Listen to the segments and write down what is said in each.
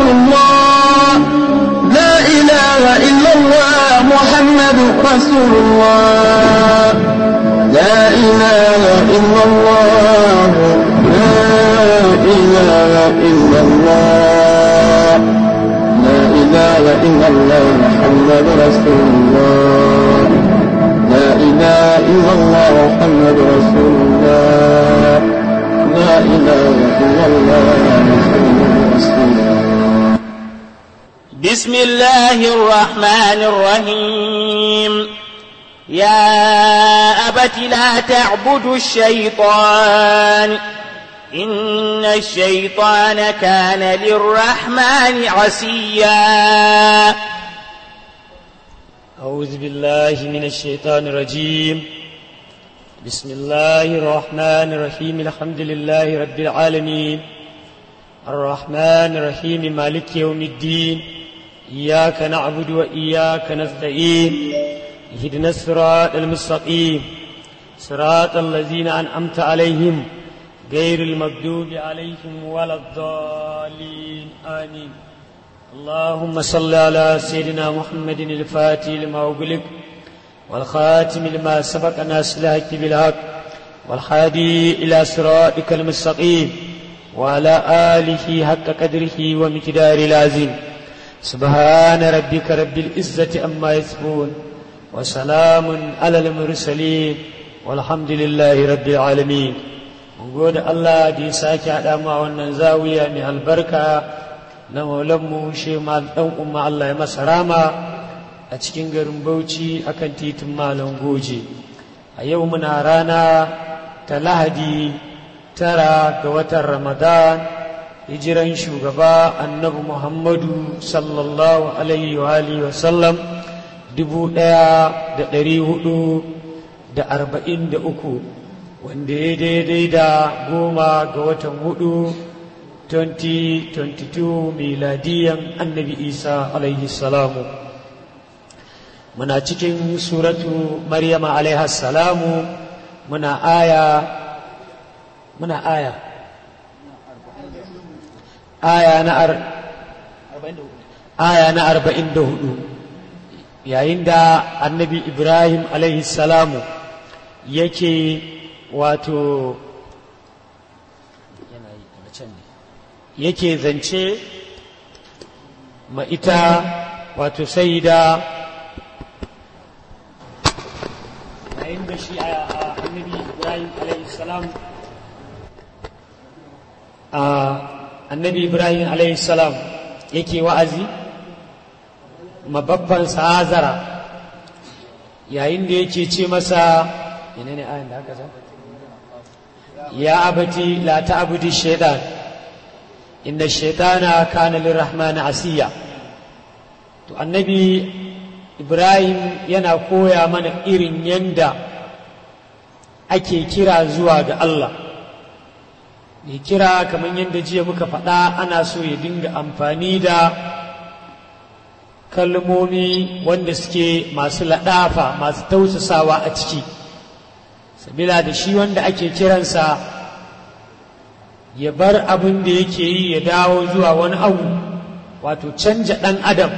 الله لا إله إلا الله محمد رسول الله لا إله إلا الله لا إله إلا الله لا إله إلا الله محمد رسول الله لا إله إلا الله محمد رسول الله لا إله إلا الله محمد رسول الله بسم الله الرحمن الرحيم يا أبت لا تعبد الشيطان إن الشيطان كان للرحمن عسيا أعوذ بالله من الشيطان الرجيم بسم الله الرحمن الرحيم الحمد لله رب العالمين الرحمن الرحيم مالك يوم الدين إياك نعبد وإياك نستعين اهدنا الصراط المستقيم صراط الذين أنعمت عليهم غير المغضوب عليهم ولا الضالين آمين اللهم صل على سيدنا محمد الفاتح لما أغلق والخاتم لما سبق ناس الحق بالحق والحادي إلى صراطك المستقيم وعلى آله حق قدره ومقدار العظيم سبحان ربك رب العزة أما يصفون وسلام على المرسلين والحمد لله رب العالمين mun gode Allah da ya sake haɗa mu a wannan zawiya mai albarka na maulanmu shi ma ɗan umma Allah ya masa rama a cikin garin Bauchi akan titin Malam Goje a yau muna rana ta Lahadi tara ga watan Ramadan hijiran shugaba annabi Muhammadu sallallahu alaihi wa alihi wa sallam dubu ɗaya da ɗari hudu da arba'in da uku wanda ya daidai da goma ga watan hudu 2022 miladiyan annabi isa alaihi salamu muna cikin suratu maryama alaihi salamu muna aya muna aya aya na ar aya na arba'in da hudu yayin da annabi ibrahim alaihi salamu yake wato yake zance ma ita wato sai da yayin da shi a annabi ibrahim salam a annabi ibrahim salam yake wa'azi mababban sa'azara yayin da yake ce masa menene ayin da aka zama يا أبتي لا تعبد الشيطان إن الشيطان كان للرحمن عسيا to annabi ibrahim yana koya mana irin yanda ake kira zuwa ga Allah mai kira kamar yadda jiya muka faɗa ana so ya dinga amfani da kalmomi wanda suke masu laɗafa masu tausasawa a ciki sabila da shi wanda ake kiransa ya bar abin da yake yi ya dawo zuwa wani abu wato canja ɗan adam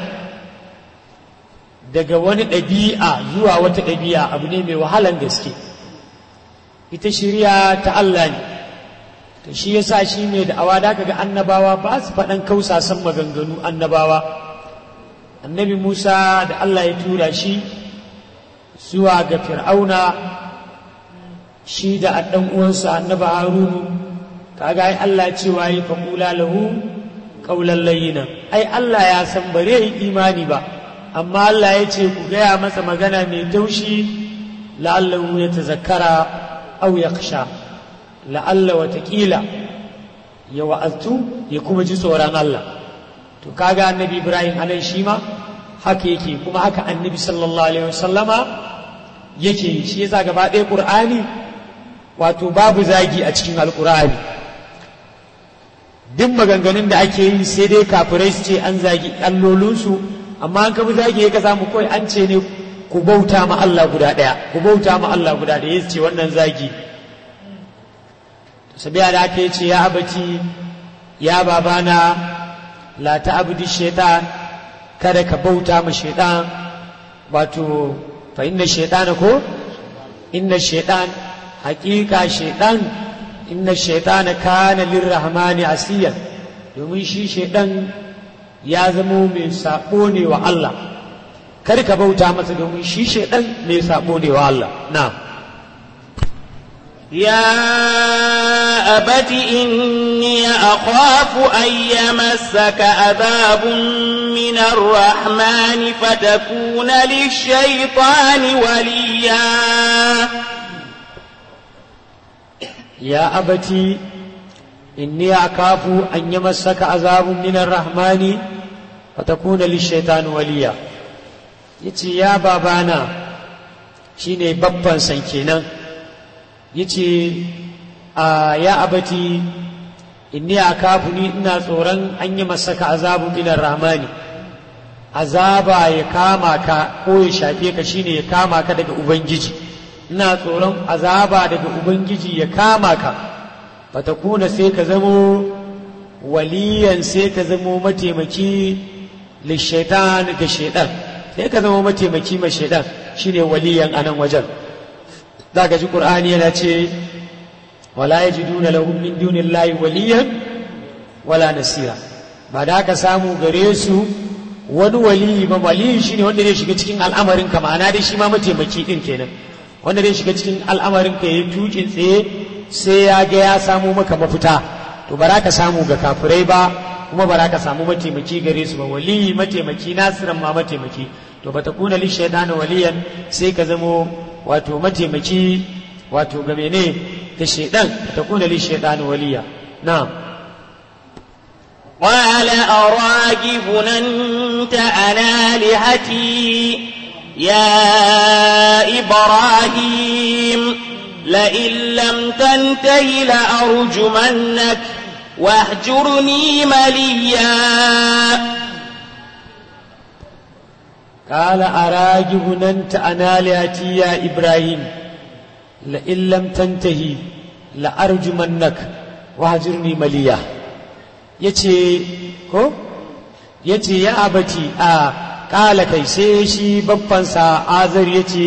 daga wani ɗabi'a zuwa wata ɗabi'a abu ne mai wahalan gaske ita shirya ta Allah ne to shi yasa shi mai da awa da ga annabawa ba su faɗan kausasan maganganu annabawa annabi musa da Allah ya tura shi zuwa ga fir'auna shi da ɗan uwansa annabi harunu kaga ai Allah cewa yi faƙula lahu ƙaular layyinan ai Allah ya san bare yi imani ba amma Allah ya ce ku gaya masa magana mai taushi la'allahu ya tazakkara au ya kasha la'alla watakila ya wa'aztu ya kuma ji tsoron Allah to kaga annabi Ibrahim anan shi ma haka yake kuma haka annabi sallallahu alaihi wasallama yake shi yasa gaba ɗaya Qur'ani wato babu zagi a cikin alkur'ani duk maganganun da ake yi sai dai kafirai su ce an zagi allolinsu amma an kabi zagi ka samu kawai an ce ne ku bauta ma Allah guda ɗaya ku bauta ma Allah guda ɗaya ya ce wannan zagi sabiya da aka ce ya abaci ya babana la ta'budu shaitan kada ka bauta ma shaitan wato fa inna shaitana ko inna shaitan haƙiƙa shaitan inna shaitana kana lirrahmani asiyan domin shi shaitan ya zamo mai sabo ne wa Allah kar ka bauta masa domin shi shaitan mai sabo ne wa Allah na'am يا أبت إني أخاف أن يمسك عذاب من الرحمن فتكون للشيطان وليا يا أبتي إني أخاف أن يمسك عذاب من الرحمن فتكون للشيطان وليا yace ya babana shine babban san kenan yace a ya abati inni akafu ni ina tsoron an yi masaka azabu minar rahmani azaba ya kama ka ko ya shafe ka shine ya kama ka daga ubangiji ina tsoron azaba daga ubangiji ya kama ka fatakuna sai ka zamo waliyan sai ka zamo mataimaki lishaitan ga shaidan sai ka zama mataimaki ma shaidan shine waliyan anan wajen za ka ji ƙur'ani yana ce wala ya ji duna lahum min dunillahi waliyan wala nasira ba da ka samu gare su wani waliyi ba waliyi shine wanda zai shiga cikin al'amarin ka ma'ana dai shi ma mataimaki din kenan wanda zai shiga cikin al'amarin ka yayi tukin tsaye sai ya ga ya samu maka mafita to ba ka samu ga kafirai ba kuma ba ka samu mataimaki gare su ba waliyi mataimaki nasiran ma mataimaki to ba ta kuna li shaidana waliyan sai ka zamo wato mataimaki wato ga mene ga shaidan ta kuna li shaidana waliya na'am قال أراجب أنت عن آلهتي يا إبراهيم لئن لم تنته لأرجمنك واهجرني مليا قال أراجب أنت عن آلهتي يا إبراهيم لئن لم تنتهي لأرجمنك واهجرني مليا yace ko yace ya abati a kala kai sai shi babbansa azar yace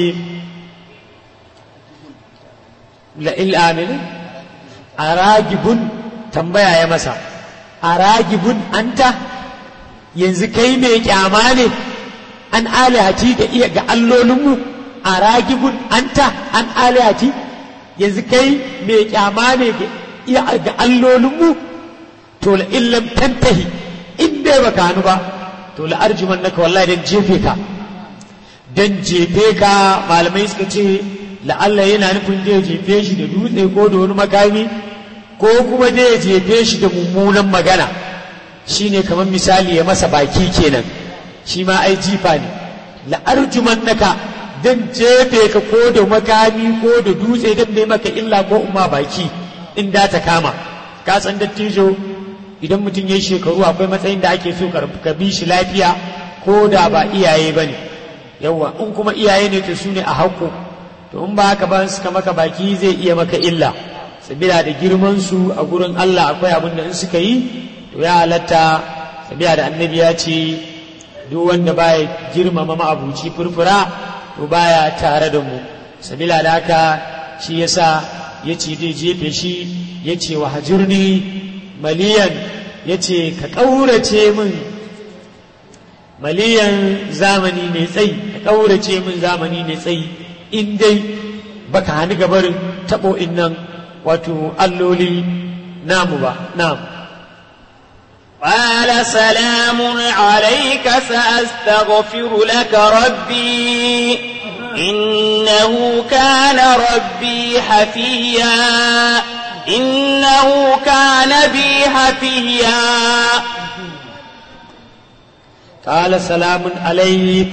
la il amin aragibun tambaya ya masa aragibun anta yanzu kai mai kyama ne an alihati ga iya ga allolinmu aragibun anta an alihati yanzu kai mai kyama ne ga iya ga allolinmu to la illam tantahi in dai baka hannu ba to la arjuman naka wallahi dan jefe ka dan jefe ka malamai suka ce la'alla yana nufin da ya jefe shi da dutse ko da wani makami ko kuma da ya jefe shi da mummunan magana shine kamar misali ya masa baki kenan shi ma ai jifa ne la arjuman naka dan jefe ka ko da makami ko da dutse dan ne maka illa ko umma baki in da ta kama ka san dattijo idan mutum ya shekaru akwai matsayin da ake so ka bi shi lafiya ko da ba iyaye ba ne yawwa in kuma iyaye ne to su ne a haƙo to in ba haka ba suka maka baki zai iya maka illa sabila da girman su a gurin Allah akwai abin da in suka yi to ya halatta sabila da annabi ya ce duk wanda baya girmama ma'abuci furfura to baya tare da mu sabila da haka shi yasa ya ce zai jefe shi ya ce wa hajurni maliyan ya ce ka ƙaurace min maliyan zamani mai tsayi ka ƙaurace min zamani mai tsayi in dai baka hannu gabarin taɓo nan wato alloli namu ba nam قال سلام عليك سأستغفر لك ربي إنه كان ربي حفيا إنه كان بي حفيا قال سلام عليك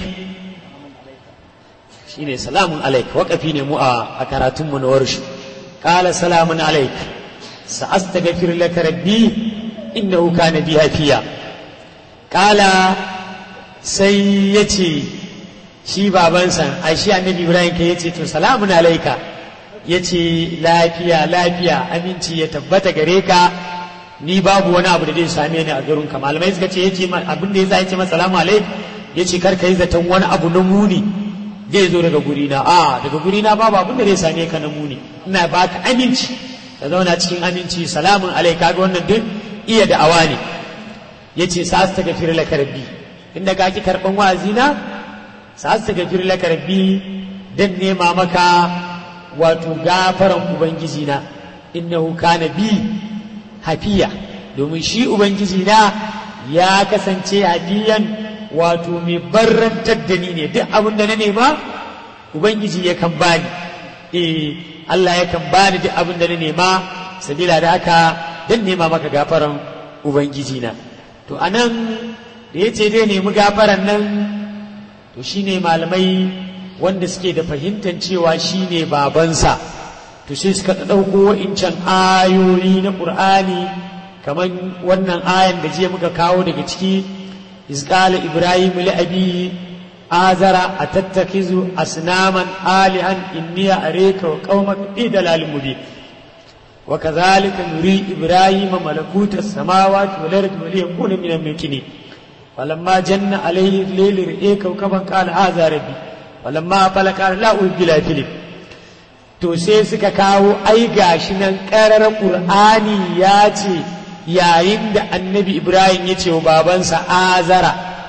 shine salamun alaik waƙafi ne mu a karatunmu na warshu ƙala salamun alaik sa'astaghfir laka rabbi innahu kana bi hafiya ƙala sai yace shi babansa ai shi annabi ibrahim ka yace to salamun alaika yace lafiya lafiya aminci ya tabbata gare ka ni babu wani abu da zai same ni a garin ka malamai suka ce yace abin da yasa yace masa salamu alaikum yace kar ka yi zaton wani abu na muni zai zo daga guri na a daga guri na babu abin da zai same ka na muni ina baka aminci ka zauna cikin aminci salamun alai kaga wannan duk iya da'awa ne yace sa ta gafir laka rabbi inda ka ki karban wa'azi na sa ta gafir laka rabbi dan nema maka wato gafaran ubangiji na innahu kana bi hafiya domin shi ubangiji na ya kasance hafiyan wato mai barrantar da ni ne duk abin da na nema ubangiji yakan bani eh Allah yakan bani duk abin da na nema sabila da haka dan nema maka gafaran ubangiji na to anan da yace dai nemi gafaran nan to shine malamai wanda suke da fahimtar cewa shine babansa to sai suka ɗauko wa'incan ayoyi na ƙur'ani kamar wannan ayan da jiya muka kawo daga ciki izqala ibrahim li abi azara atattakizu asnaman alihan inni areka wa qaumaka fi dalalin mubin wa kadhalika nuri ibrahim malakuta samawati wal ardi wa liyakuna min al-mukminin falamma janna alayhi al-layl ra'a kawkaban qala hadha rabbi falamma afala qala la ubila filip to sai suka kawo ai gashi nan ƙarar ƙur'ani ya ce yayin da annabi ibrahim ya ce wa babansa azara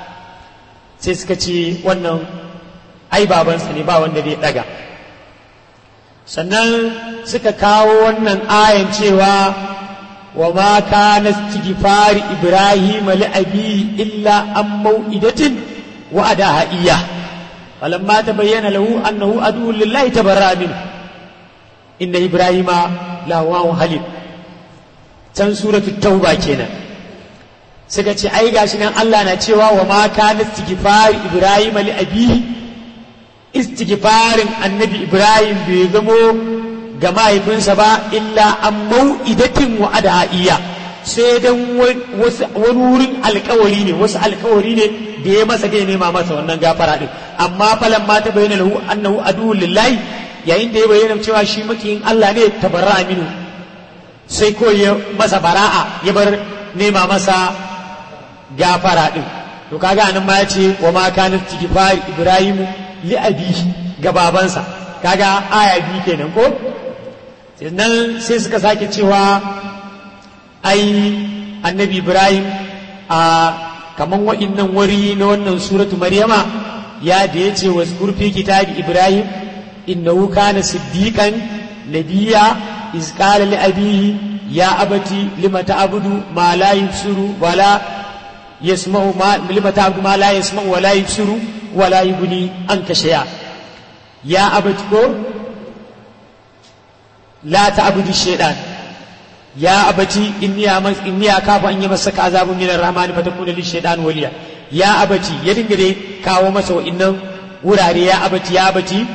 sai suka ce wannan ai babansa ne ba wanda zai ɗaga sannan suka kawo wannan ayan cewa wa ma kana istighfari ibrahim li abi illa an mau'idatin wa adaha iya falamma tabayyana lahu annahu adu lillahi tabarra minhu inna ibrahima lawawan halim can suratu tauba kenan suka ce ai gashi nan Allah na cewa wa ma kana istighfar ibrahima li abihi istighfarin annabi ibrahim bai zamo ga mahaifinsa ba illa an mau'idatin wa adaiya sai dan wani wurin alkawari ne wasu alkawari ne da ya masa da ya nema masa wannan gafara din amma falan ma ta bayyana lahu annahu adu lillahi yayin da ya bayyana cewa shi makiyin Allah ne tabarra aminu sai ko ya masa bara'a ya bar nema masa gafara din to kaga anan ma yace wa ma kana istighfar ibrahim li abihi ga babansa kaga aya biyu kenan ko sannan sai suka sake cewa ai annabi ibrahim a kaman wa'innan wari na wannan suratu maryama ya da yace wa fi kitabi ibrahim إنه كان صديقا نبيا إذ قال لأبيه يا أبتي لم تعبد ما لا يبصر ولا يسمع ما لم تعبد ما لا يسمع ولا يبصر ولا يغني عنك شيئا يا أبتي لا تعبد الشيطان يا أبتي إني أمس إني أخاف أن يمسك عذاب من الرحمن فتكون للشيطان وليا يا أبتي يدنجري كاو مسو إنه wurare ya abati ya abati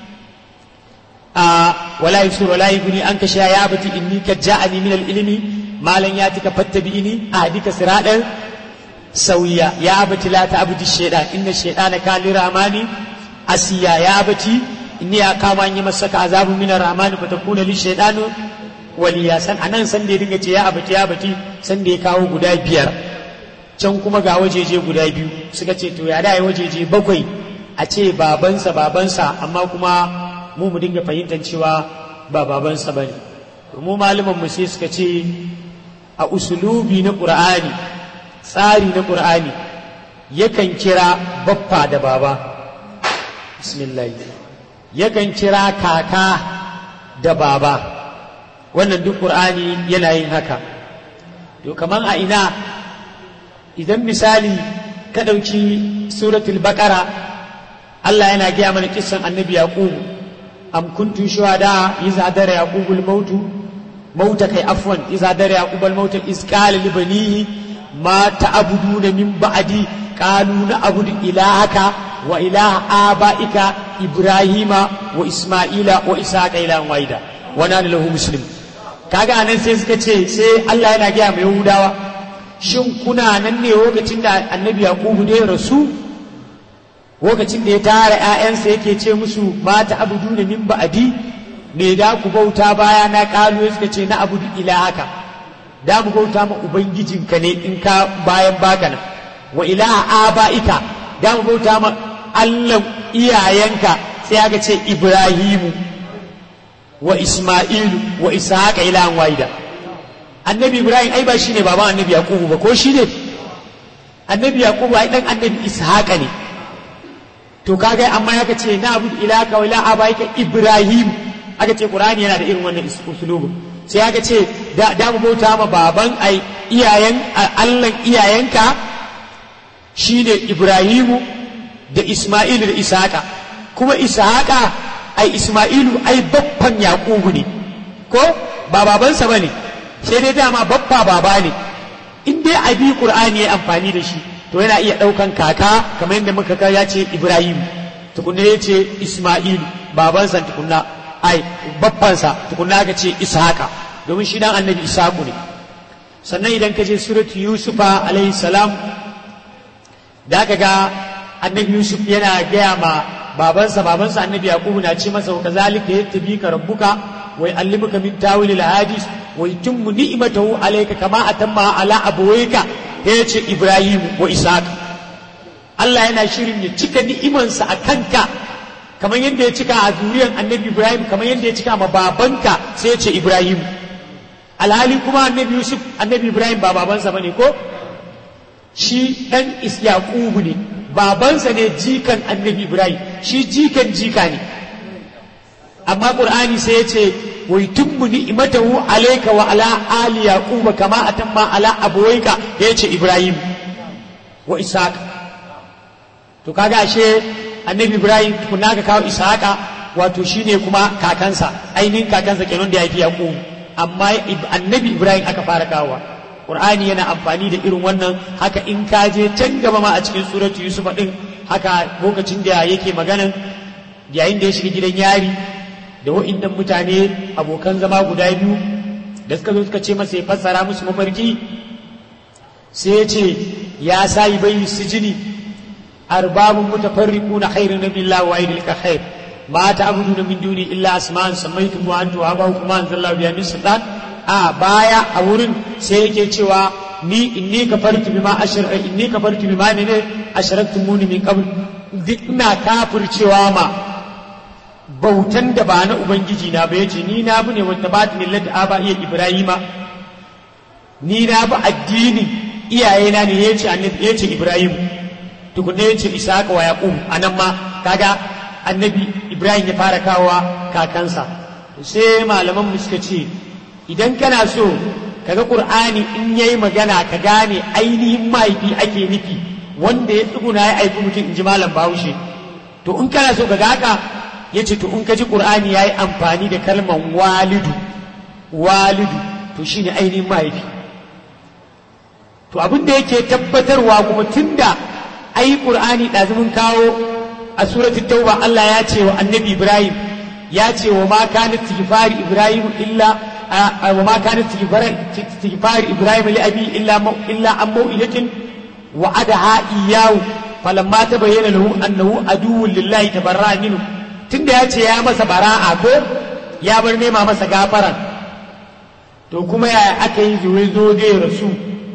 ولا يبصر ولا يغني عنك شيئا يا أبتي إني قد جاءني من العلم ما لن يأتك فاتبعني أهدك صراطا سويا يا أبتي لا تعبد الشيطان إن الشيطان كان للرحمن أسيا يا أبتي إني أقام أن يمسك عذاب من الرحمن فتكون للشيطان waliya san anan san da ya dinga ce ya abati ya abati san da ya kawo guda biyar can kuma ga wajeje guda biyu suka ce to ya da wajeje bakwai a ce babansa babansa amma kuma mu mu dinga fahimtar cewa ba babansa ba ne mu malaman mu sai suka ce a usulubi na ƙur'ani tsari na ƙur'ani yakan kira baffa da baba bismillah yakan kira kaka da baba wannan duk ƙur'ani yana yin haka to kaman a ina idan misali ka ɗauki suratul baƙara Allah yana gaya mana kissan annabi yaqubu am kuntum shuhada iza dara yaqubul mautu mauta kai afwan iza dara yaqubul mautu iz qala li banihi ma ta'buduna min ba'di qalu na'budu ilahaka wa ilaha abaika ibrahima wa isma'ila wa ishaqa ilahan wahida wa nana lahu muslim kaga anan sai suka ce sai Allah yana gaya mai yahudawa shin kuna nan ne lokacin da annabi yaqubu da ya rasu lokacin da ya tara ‘ya'yansa yake ce musu mata abudu da min ba'adi me da ku bauta baya na ƙalu suka ce na abudu ilahaka da mu bauta ma ubangijinka ne in ka bayan baka nan wa ilaha aba'ika da mu bauta ma Allah iyayenka sai aka ce Ibrahimu wa Isma'ilu wa Ishaqa ilahan wahida annabi Ibrahim ai ba shine baban annabi Yakubu ba ko shi ne annabi Yakubu ai dan annabi Ishaqa ne to kaga amma aka ce na abu ilaka wa ilaha abaika Ibrahim aka ce Qur'ani yana da irin wannan usulubu sai aka ce da da mu bauta ma baban ai iyayen Allah iyayenka shine Ibrahimu da Isma'ilu da Ishaqa kuma Ishaqa ai Isma'ilu ai baffan Yaqubu ne ko ba babansa bane sai dai dama baffa baba ne in dai abi Qur'ani ya amfani da shi to yana iya daukan kaka kamar yadda muka ga ya ce Ibrahim tukunna ya ce Isma'ilu babansa tukunna ai baffansa tukunna ga ce Ishaqa domin shi dan annabi Ishaqu ne sannan idan ka je suratu Yusufa alaihi salam da aka ga annabi yusuf yana gaya ma babansa babansa annabi yaqubu na ce masa kazalika yatabika rabbuka wa yuallimuka min tawil hadis wa yutimmu ni'matahu alayka kama atamma ala abawayka yace ibrahim wa ishaq Allah yana shirin ya cika ni'imansa a kanka kamar yadda ya cika a zuriyar annabi ibrahim kamar yadda ya cika ma babanka sai ya ce ibrahim alhali kuma annabi yusuf annabi ibrahim ba babansa bane ko shi dan isyaqubu ne babansa ne jikan annabi ibrahim shi jikan jika ne amma qur'ani sai ya ce wa yutimmu ni'matahu alayka wa ala ali yaquba kama atamma ala abawayka ya ce ibrahim wa ishaq to kaga ashe annabi ibrahim kunna ka kawo ishaqa wato shine kuma kakansa ainihin kakansa kenan da ya fi yaqub amma annabi ibrahim aka fara kawowa Qur'ani yana amfani da irin wannan haka in ka je can gaba ma a cikin suratu Yusuf din haka lokacin da yake maganan yayin da ya shiga gidan yari da wa'indan mutane abokan zama guda biyu da suka zo suka ce masa ya fassara musu mafarki sai ya ce ya sayi bai sijini arbabun mutafarriquna khairun billahi wa aidil khair ma ta'buduna min duni illa asma'an sammaytum wa antum abakum ma anzalallahu biha min sultan a baya a wurin sai yake cewa ni inni kafartu bima ashar inni kafartu bima ne ne asharaktumuni min qabl duk ina kafircewa ma bautan da ba na ubangiji na ba yace ni na bune wata ba ta millata aba iya ibrahima ni na bi addini iyayena ne yace annabi yace ibrahim tukunne yace isaka wa yaqub anan ma kaga annabi ibrahim ya fara kawowa kakansa sai malaman mu suka ce idan kana so kaga qur'ani in yayi magana ka gane ainihin mahaifi ake nufi wanda ya tsuguna ya aiki mutum in ji malam bahaushe to in kana so ka ga haka yace to in ka ji qur'ani yayi amfani da kalman walidu walidu to shine ainihin mahaifi to abin da yake tabbatarwa kuma tunda ai qur'ani ɗazumin kawo a suratul tauba Allah ya ce wa annabi Ibrahim ya ce wa ma kana istighfari Ibrahim illa wa ma kana istighfari Ibrahim li abi illa illa an mau'ilatin wa adaha iyyahu falamma tabayyana lahu annahu aduwwun lillahi tabarra minhu tunda ya ce ya masa bara'a ko ya bar nema masa gafaran to kuma yaya aka yi zuwa zo dai rasu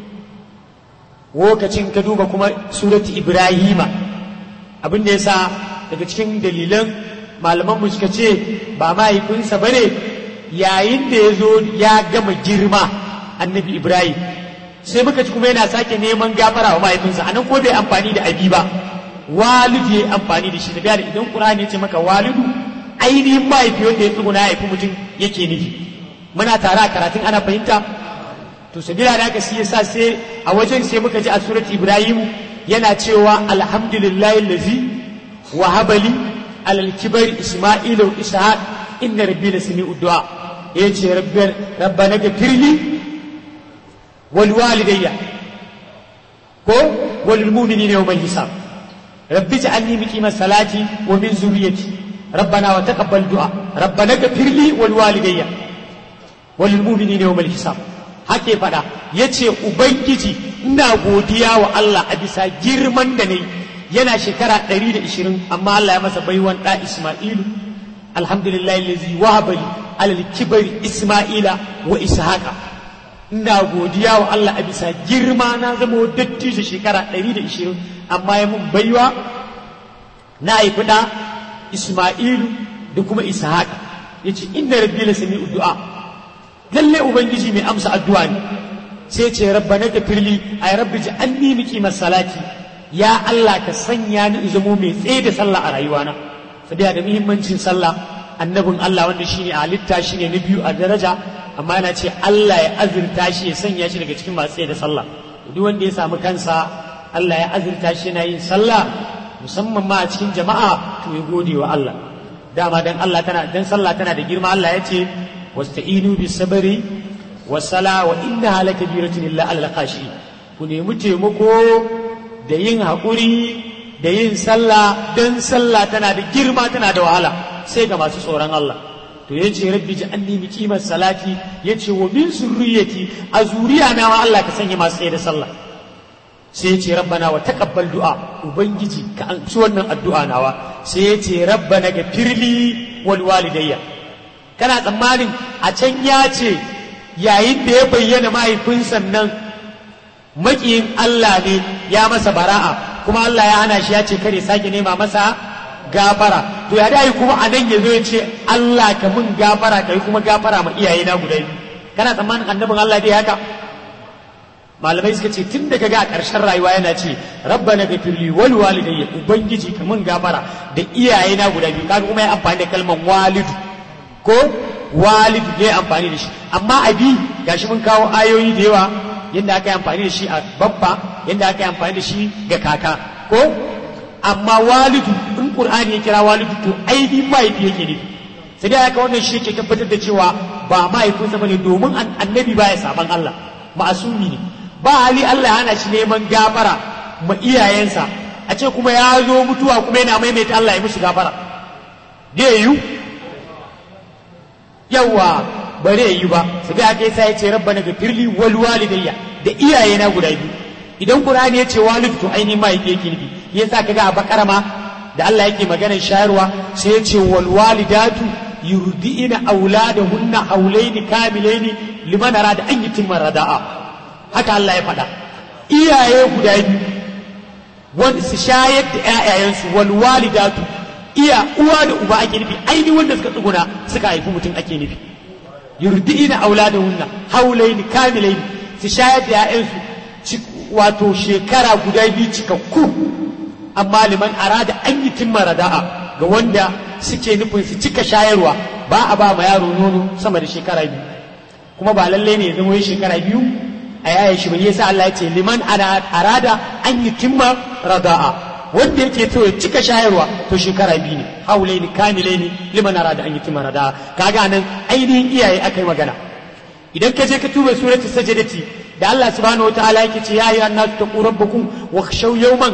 lokacin ka duba kuma surati ibrahima abin da yasa daga cikin dalilan malaman mu suka ce ba mahaifinsa ba ne yayin da ya zo ya gama girma annabi ibrahim sai muka ci kuma yana sake neman gafara wa mahaifinsa anan ko bai amfani da abi ba walidu ya amfani da shi da idan qur'ani ya ce maka walidu ainihin mahaifi wanda ya tsuguna ya haifi mutum yake nufi muna tare a karatun ana fahimta to sabila da haka shi yasa sai a wajen sai muka ji a surati ibrahim yana cewa alhamdulillahi allazi wa habali alal kibari isma'ila wa ishaq inna rabbi la sami'u du'a yace rabbi rabbana ghfirli wal walidayya ko wal mu'minina yawmal hisab rabbi ja'alni muqima salati wa min zurriyyati ربنا وتقبل دعاء ربنا اغفر لي ولوالدي وللمؤمنين يوم الحساب hake faɗa ya ce ubangiji ina godiya wa Allah a bisa girman da ne yana shekara 120 amma Allah ya masa baiwan ɗa Isma'ilu alhamdulillah lazi wahaba li alal kibari Isma'ila wa Ishaqa ina godiya wa Allah a bisa girma na zama dattijo shekara 120 amma ya mun baiwa na haifi da Isma'ilu da kuma Ishaq yace inna rabbi la sami'u du'a lalle ubangiji mai amsa addu'a ne sai ce rabbana gafirli ay rabbi ja'alni muqimas salati ya Allah ka sanya ni in zamo mai tsaye da sallah a rayuwana saboda da muhimmancin sallah annabin Allah wanda shine a halitta shine na biyu a daraja amma yana ce Allah ya azurta shi ya sanya shi daga cikin masu tsaye da sallah duk wanda ya samu kansa Allah ya azurta shi yana yin sallah musamman ma a cikin jama'a to ya gode wa Allah dama dan Allah tana dan sallah tana da girma Allah ya ce wasta'inu bis sabri was sala wa innaha lakabiratun illa alal khashi ku nemi taimako da yin haƙuri da yin sallah dan sallah tana da girma tana da wahala sai ga masu tsoron Allah to ya ce rabbi ji an nemi kimar salati ya ce wa min surriyati a zuriya na ma Allah ka sanya masu tsaye da sallah sai ya ce rabbana wa taqabbal du'a ubangiji ka amshi wannan addu'a nawa sai ya ce rabbana ga firli wal walidayya kana tsammanin a can ya ce yayin da ya bayyana mahaifinsa nan makiyin Allah ne ya masa bara'a kuma Allah ya hana shi ya ce kare sake nema masa gafara to ya dai kuma a nan ya zo ya ce Allah ka mun gafara ka yi kuma gafara ma iyaye na guda biyu kana tsammanin annabin Allah dai haka malamai suka ce tun da kaga a ƙarshen rayuwa yana ce rabbana ghafirli wal walidayya ubangiji ka mun gafara da iyaye na guda biyu kaga kuma ya amfani da kalmar walidu ko walidu ne amfani da shi amma abi gashi mun kawo ayoyi da yawa yadda aka yi amfani da shi a babba yadda aka yi amfani da shi ga kaka ko amma walidu in qur'ani ya kira walidu to ainihin mahaifi yake nufi sai dai aka wannan shi yake tabbatar da cewa ba mahaifinsa bane domin annabi baya saban Allah ma'asumi ne ba hali Allah hana shi neman gafara ma iyayensa a ce kuma ya zo mutuwa kuma yana maimaita Allah ya musu gafara zai yi yawa bare yi ba su ga aka yasa ya ce rabbana gafirli wal walidayya da iyayena guda biyu idan qur'ani ya ce walid to ainihin mahaifi yake nufi yasa kaga a bakara ma da Allah yake maganar shayarwa sai ya ce wal walidatu yurdi'ina auladahunna haulaini kamilaini liman arada an yutimma rada'a haka Allah ya faɗa iyaye guda biyu wanda su shayar da ƴaƴayensu wal walidatu iya uwa da uba ake nufi ainihin wanda suka tsuguna suka haifi mutum ake nufi yurdi'ina auladahunna haulaini kamilaini su shayar da ƴaƴansu wato shekara guda biyu cikakku amma liman arada an yi timma rada'a ga wanda suke nufin su cika shayarwa ba a ba ma yaro nono sama da shekara biyu kuma ba lallai ne ya zama yi shekara biyu a yayin shi bai yasa Allah ya ce liman arada an yi timma rada'a wanda yake so ya cika shayarwa to shekara biyu ne haulaini kamilaini liman arada an yi timma rada'a kaga nan ainihin iyaye akai magana idan ka je ka tuba surati sajadati da Allah subhanahu wa ta'ala yake ce ya ayyuhan nasu taqu rabbakum wa khshaw yawman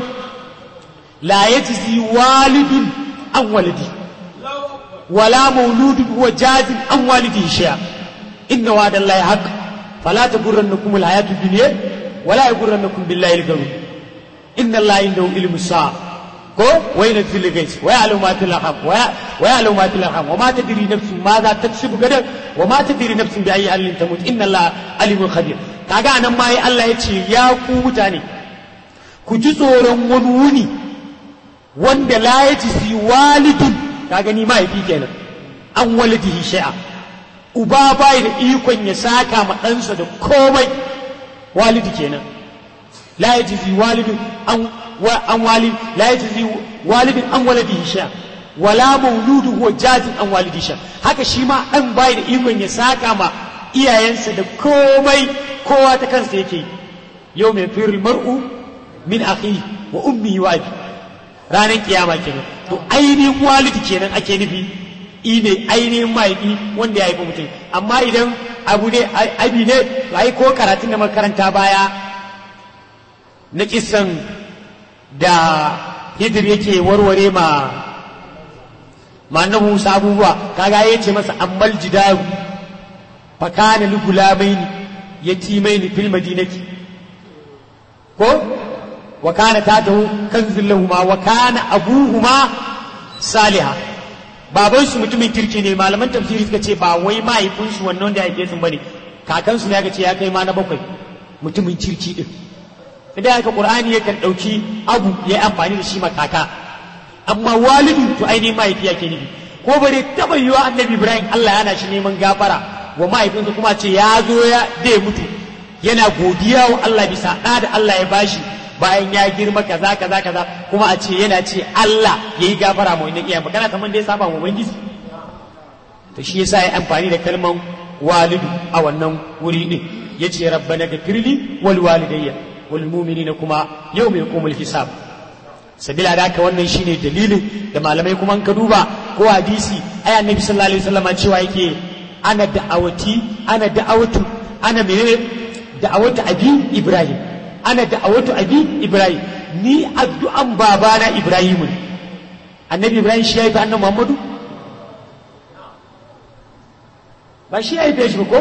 la yajzi walidun an walidi wala mauludun huwa jazin an walidihi shay'a inna wa'da allahi haqq fala taghurrannakum alhayatu dunya wala yaghurrannakum billahi al-ghurur inna allaha indahu ilmu sa'a ko wa yunzil al-ghayth wa ya'lamu ma fil arham wa ya'lamu ma fil arham wa ma tadri nafsun ma za taksibu gadan wa ma tadri nafsun bi ayyi halin tamut inna allaha alimun khabir kaga nan ma Allah ya ce ya ku mutane ku ji tsoron wani wuni wanda la ya ci si walidun ka gani mahaifi kenan an walidihi shay'a uba bai da ikon ya saka ma ɗansa da komai walidi kenan la ya ci si walidun an an walid la ya ci si walidun an walidihi shay'a wala mauludu huwa jazin an walidi shay'a haka shi ma ɗan bai da ikon ya saka ma iyayensa da komai kowa ta kansa yake yau mai firul mar'u min akhi wa ummi wa abi ranar kiyama kenan to ainihin walidi kenan ake nufi ine ainihin mahaifi wanda ya haifi mutum amma idan abu ne abi ne ai ko karatun da makaranta baya na kisan da hidir yake warware ma ma na Musa abubuwa kaga ya ce masa ammal jidaru fa kana li gulamaini yatimaini fil madinati ko wa kana tatahu kanzul lahuma wa kana abuhuma saliha baban su mutumin kirki ne malaman tafsiri suka ce ba wai mahaifinsu wannan da haife su bane kakansu ne aka ce ya kai ma na bakwai mutumin kirki din idan haka qur'ani yakan dauki abu ya yi amfani da shi ma kaka amma walidu to ainihin mahaifi yake nufi ko bare taba yiwa annabi ibrahim Allah yana shi neman gafara wa mahaifinsa kuma ce ya zo ya da mutu yana godiya wa Allah bisa ɗa da Allah ya bashi bayan ya girma kaza kaza kaza kuma a ce yana ce Allah ya yi gafara ma wannan iyayen magana kamar da ya saba wa ubangiji to shi yasa ya amfani da kalman walidu a wannan wuri din yace rabbana gafirli wal walidayya wal mu'minina kuma yawma yaqumul hisab sabila da haka wannan shine dalilin da malamai kuma ka duba ko hadisi ai annabi sallallahu alaihi wasallam cewa yake ana da'awati ana da'awatu ana menene da'awatu abi ibrahim ana da'awatu abi ibrahim ni addu'an babana ibrahim annabi ibrahim shi yayi annabi muhammadu ba shi yayi shi ko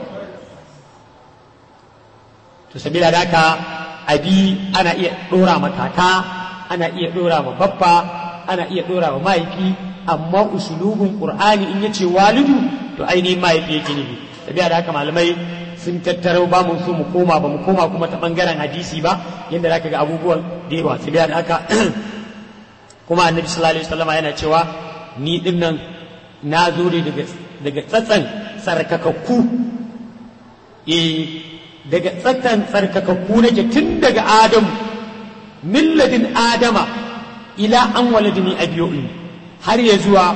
to sabila da haka abi ana iya dora matata ana iya dora ma babba ana iya dora ma mahaifi amma usulubin qur'ani in yace walidu to ainihin mahaifi yake nufi tabiya da haka malamai sun tattaro ba mu so mu koma ba mu koma kuma ta bangaren hadisi ba yadda zaka ga abubuwan da yawa tabiya da haka kuma annabi sallallahu alaihi wasallam yana cewa ni din nan na zo ne daga daga tsatsan sarkakakku eh daga tsatsan sarkakakku nake tun daga adamu milladin adama ila an waladini abiyoyi har ya zuwa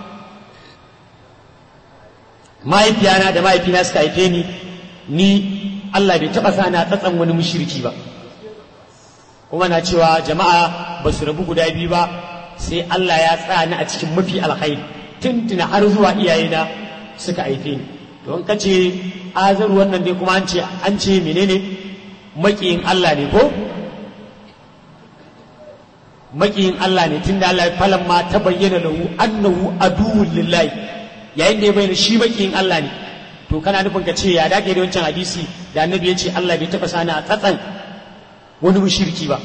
mahaifiyana da mahaifina suka haife ni ni Allah bai taɓa sa na tsatsan wani mushriki ba kuma na cewa jama'a ba su rabu guda biyu ba sai Allah ya tsaya ni a cikin mafi alkhairi tuntuna har zuwa iyayena suka haife ni don ka ce azar wannan dai kuma an ce an ce menene makiyin Allah ne ko makiyin Allah ne tunda Allah falan ma ta bayyana lahu annahu aduwwul lillahi yayin da ya bayyana shi makiyin Allah ne to kana nufin ka ce ya dake da wancan hadisi da annabi ya ce Allah bai taba sani a tsatsan wani mushriki ba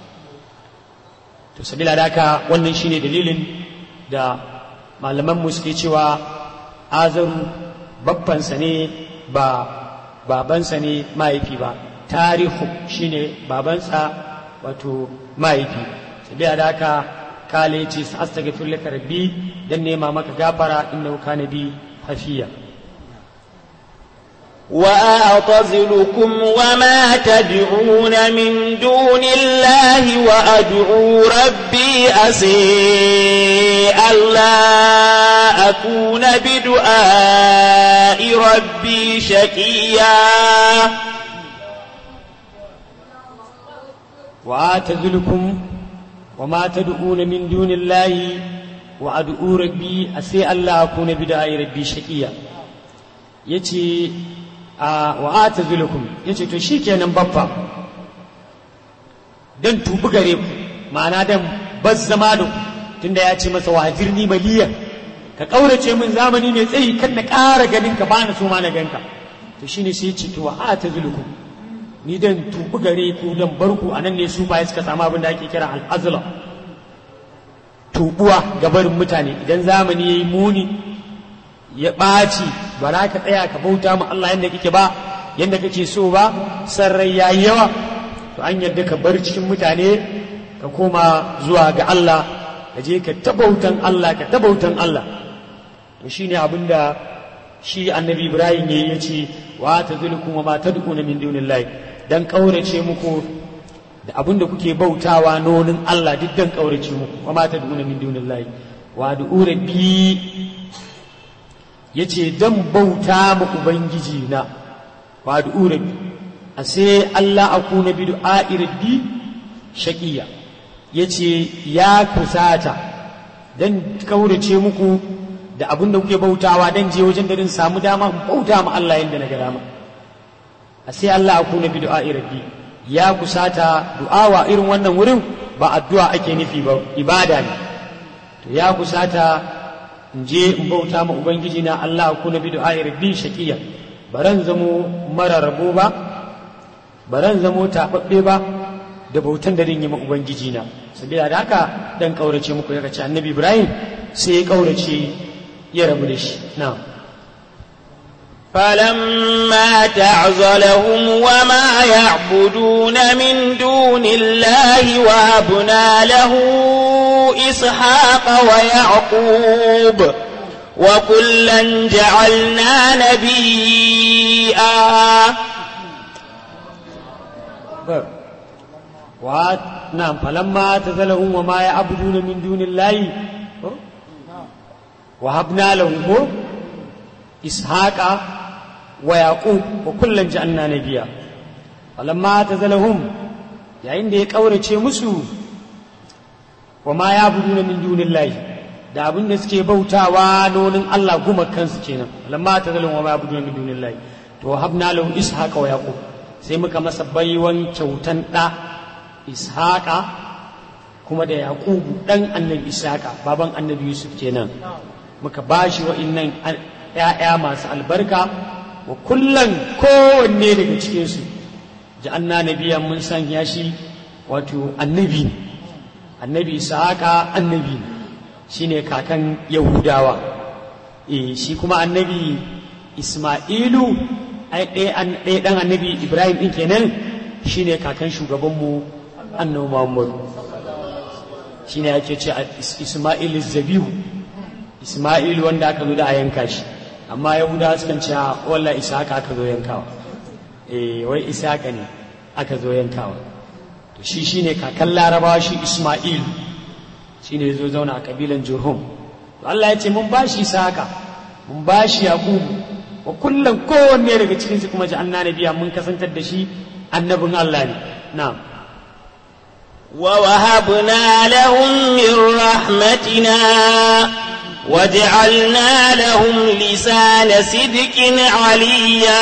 to sabila da haka wannan shine dalilin da malaman mu suke cewa azaru babbansa ne ba babansa ne mahaifi ba tarihu shine babansa wato mahaifi sabila da haka kale ce astaghfir laka rabbi dan nema maka gafara innahu kana bi hafiya وأعتزلكم وما تدعون من دون الله وأدعو ربي أسي ألا أكون بدعاء ربي شقيا وآتذلكم وما تدعون من دون الله وأدعو ربي أسي ألا أكون بدعاء ربي شقيا يتي wa ata zulukum ya ce to shi kenan babba don tubi gare ku ma'ana don bas zama da ku tunda ya ce masa wajirni maliya ka ƙaurace min zamani mai tsayi kan na ƙara ganin ka bani so ma na ganka to shine sai ce to wa ata zulukum ni dan tubi gare ku dan bar ku anan ne su baya suka samu abin da ake kira al'azla tubuwa ga barin mutane idan zamani yayi muni ya ɓaci ba za ka tsaya ka bauta ma Allah yadda kake ba yadda kake so ba san rai ya yi yawa to an yadda ka bar cikin mutane ka koma zuwa ga Allah ka je ka tabautan Allah ka tabautan Allah to shine abin da shi annabi Ibrahim ya ce wa ta zulkum wa ma tad'una min dunillahi dan kaurace muku da abin da kuke bautawa nonin Allah duk dan kaurace muku wa ma tad'una min dunillahi wa du'u rabbi ya ce don bauta ma Ubangiji na wa da urabi a sai Allah a kuna bi du'a'i rabbi shaƙiya ya ce ya kusata don kaurace muku da abin da kuke bautawa don je wajen da samu dama in bauta ma Allah yadda na ga dama a sai Allah a kuna bi du'a'i rabbi ya kusata du'awa irin wannan wurin ba addu'a ake nufi ba ibada ne to ya kusata in je in bauta ma ubangiji na Allah ku na bi du'ai rabbi shaqiya baran zamo mara rabo ba baran zamo tababbe ba da bautan da rin yi ma ubangiji na sabila da haka dan kaurace muku ya ce annabi Ibrahim sai ya kaurace ya rabu da shi na'am فلما تعزلهم وما يعبدون من دون الله وهبنا له إسحاق ويعقوب وكلا جعلنا نبيا wa na'am falamma tazalahum wa ma ya'buduna min dunillahi wa habna lahum ishaqa wa yaqub wa kullan ja'alna nabiyya falamma tazalahum yayin da ya kaurace musu wa ma ya'buduna min dunillahi da abin da suke bautawa nonin Allah guma kansu kenan falamma tazalahum wa ma ya'buduna min dunillahi to habna lahum ishaqa wa yaqub sai muka masa baiwan kyautan da ishaqa kuma da yaqubu dan annabi ishaqa baban annabi yusuf kenan muka bashi wa'innan ‘ya'ya masu albarka wa kullum kowanne daga cikinsu ja'anna nabiyan mun sanya shi wato annabi ne annabi ishaqa annabi ne shine kakan yahudawa eh shi kuma annabi isma'ilu ai ɗaya ɗan annabi ibrahim ɗin kenan shine kakan shugabanmu annabi muhammadu shine ake ce isma'il zabihu isma'il wanda aka zo da a yanka shi amma yahudawa sukan ce wallah isaka aka zo yankawa eh wai isaka ne aka zo yankawa to shi shine kakan larabawa shi isma'il shine ya zo zauna a kabilan jurhum to Allah ya ce mun bashi isaka mun bashi yaqubu wa kullum kowanne daga cikinsu kuma ji annabiya mun kasantar da shi annabin Allah ne na'am ووهبنا لهم من رحمتنا وجعلنا لهم لسان صدق عليا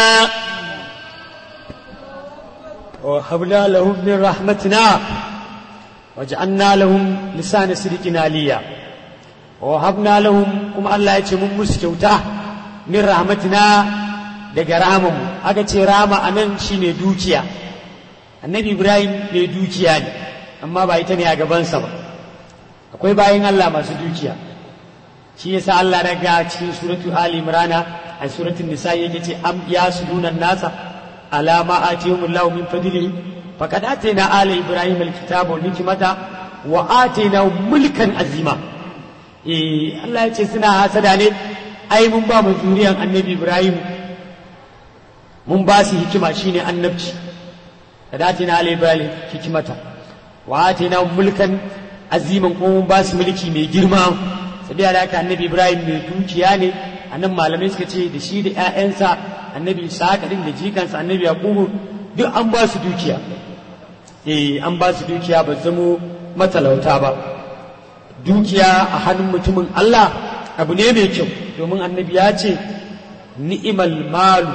وهبنا لهم من رحمتنا وجعلنا لهم لسان صدق عليا وهبنا لهم كما الله يتمم مسكوتا min rahmatina daga rahamanmu aka ce rama a nan shi ne dukiya annabi ibrahim mai dukiya ne amma ba ita ne a gabansa ba akwai bayan allah masu dukiya shi yasa allah daga cikin suratu ali imrana a suratun nisa yake ce am ya sudunan nasa alama atihum allah min fadlihi faqad atayna ala ibrahim alkitaba wal hikmata wa atayna mulkan azima eh allah ya ce suna hasada ne ai mun ba mu zuriyan annabi ibrahim mun ba su hikima shine annabci da datina ala ibrahim hikimata wa atina mulkan aziman kuma mun ba su mulki mai girma sabiya da haka annabi ibrahim mai dukiya ne annan malamai suka ce da shi da ƴaƴansa annabi isaka din da jikansa annabi yaqubu duk an ba su dukiya eh an ba su dukiya ba zamo matalauta ba dukiya a hannun mutumin Allah abu ne mai kyau domin annabi ya ce ni'imal malu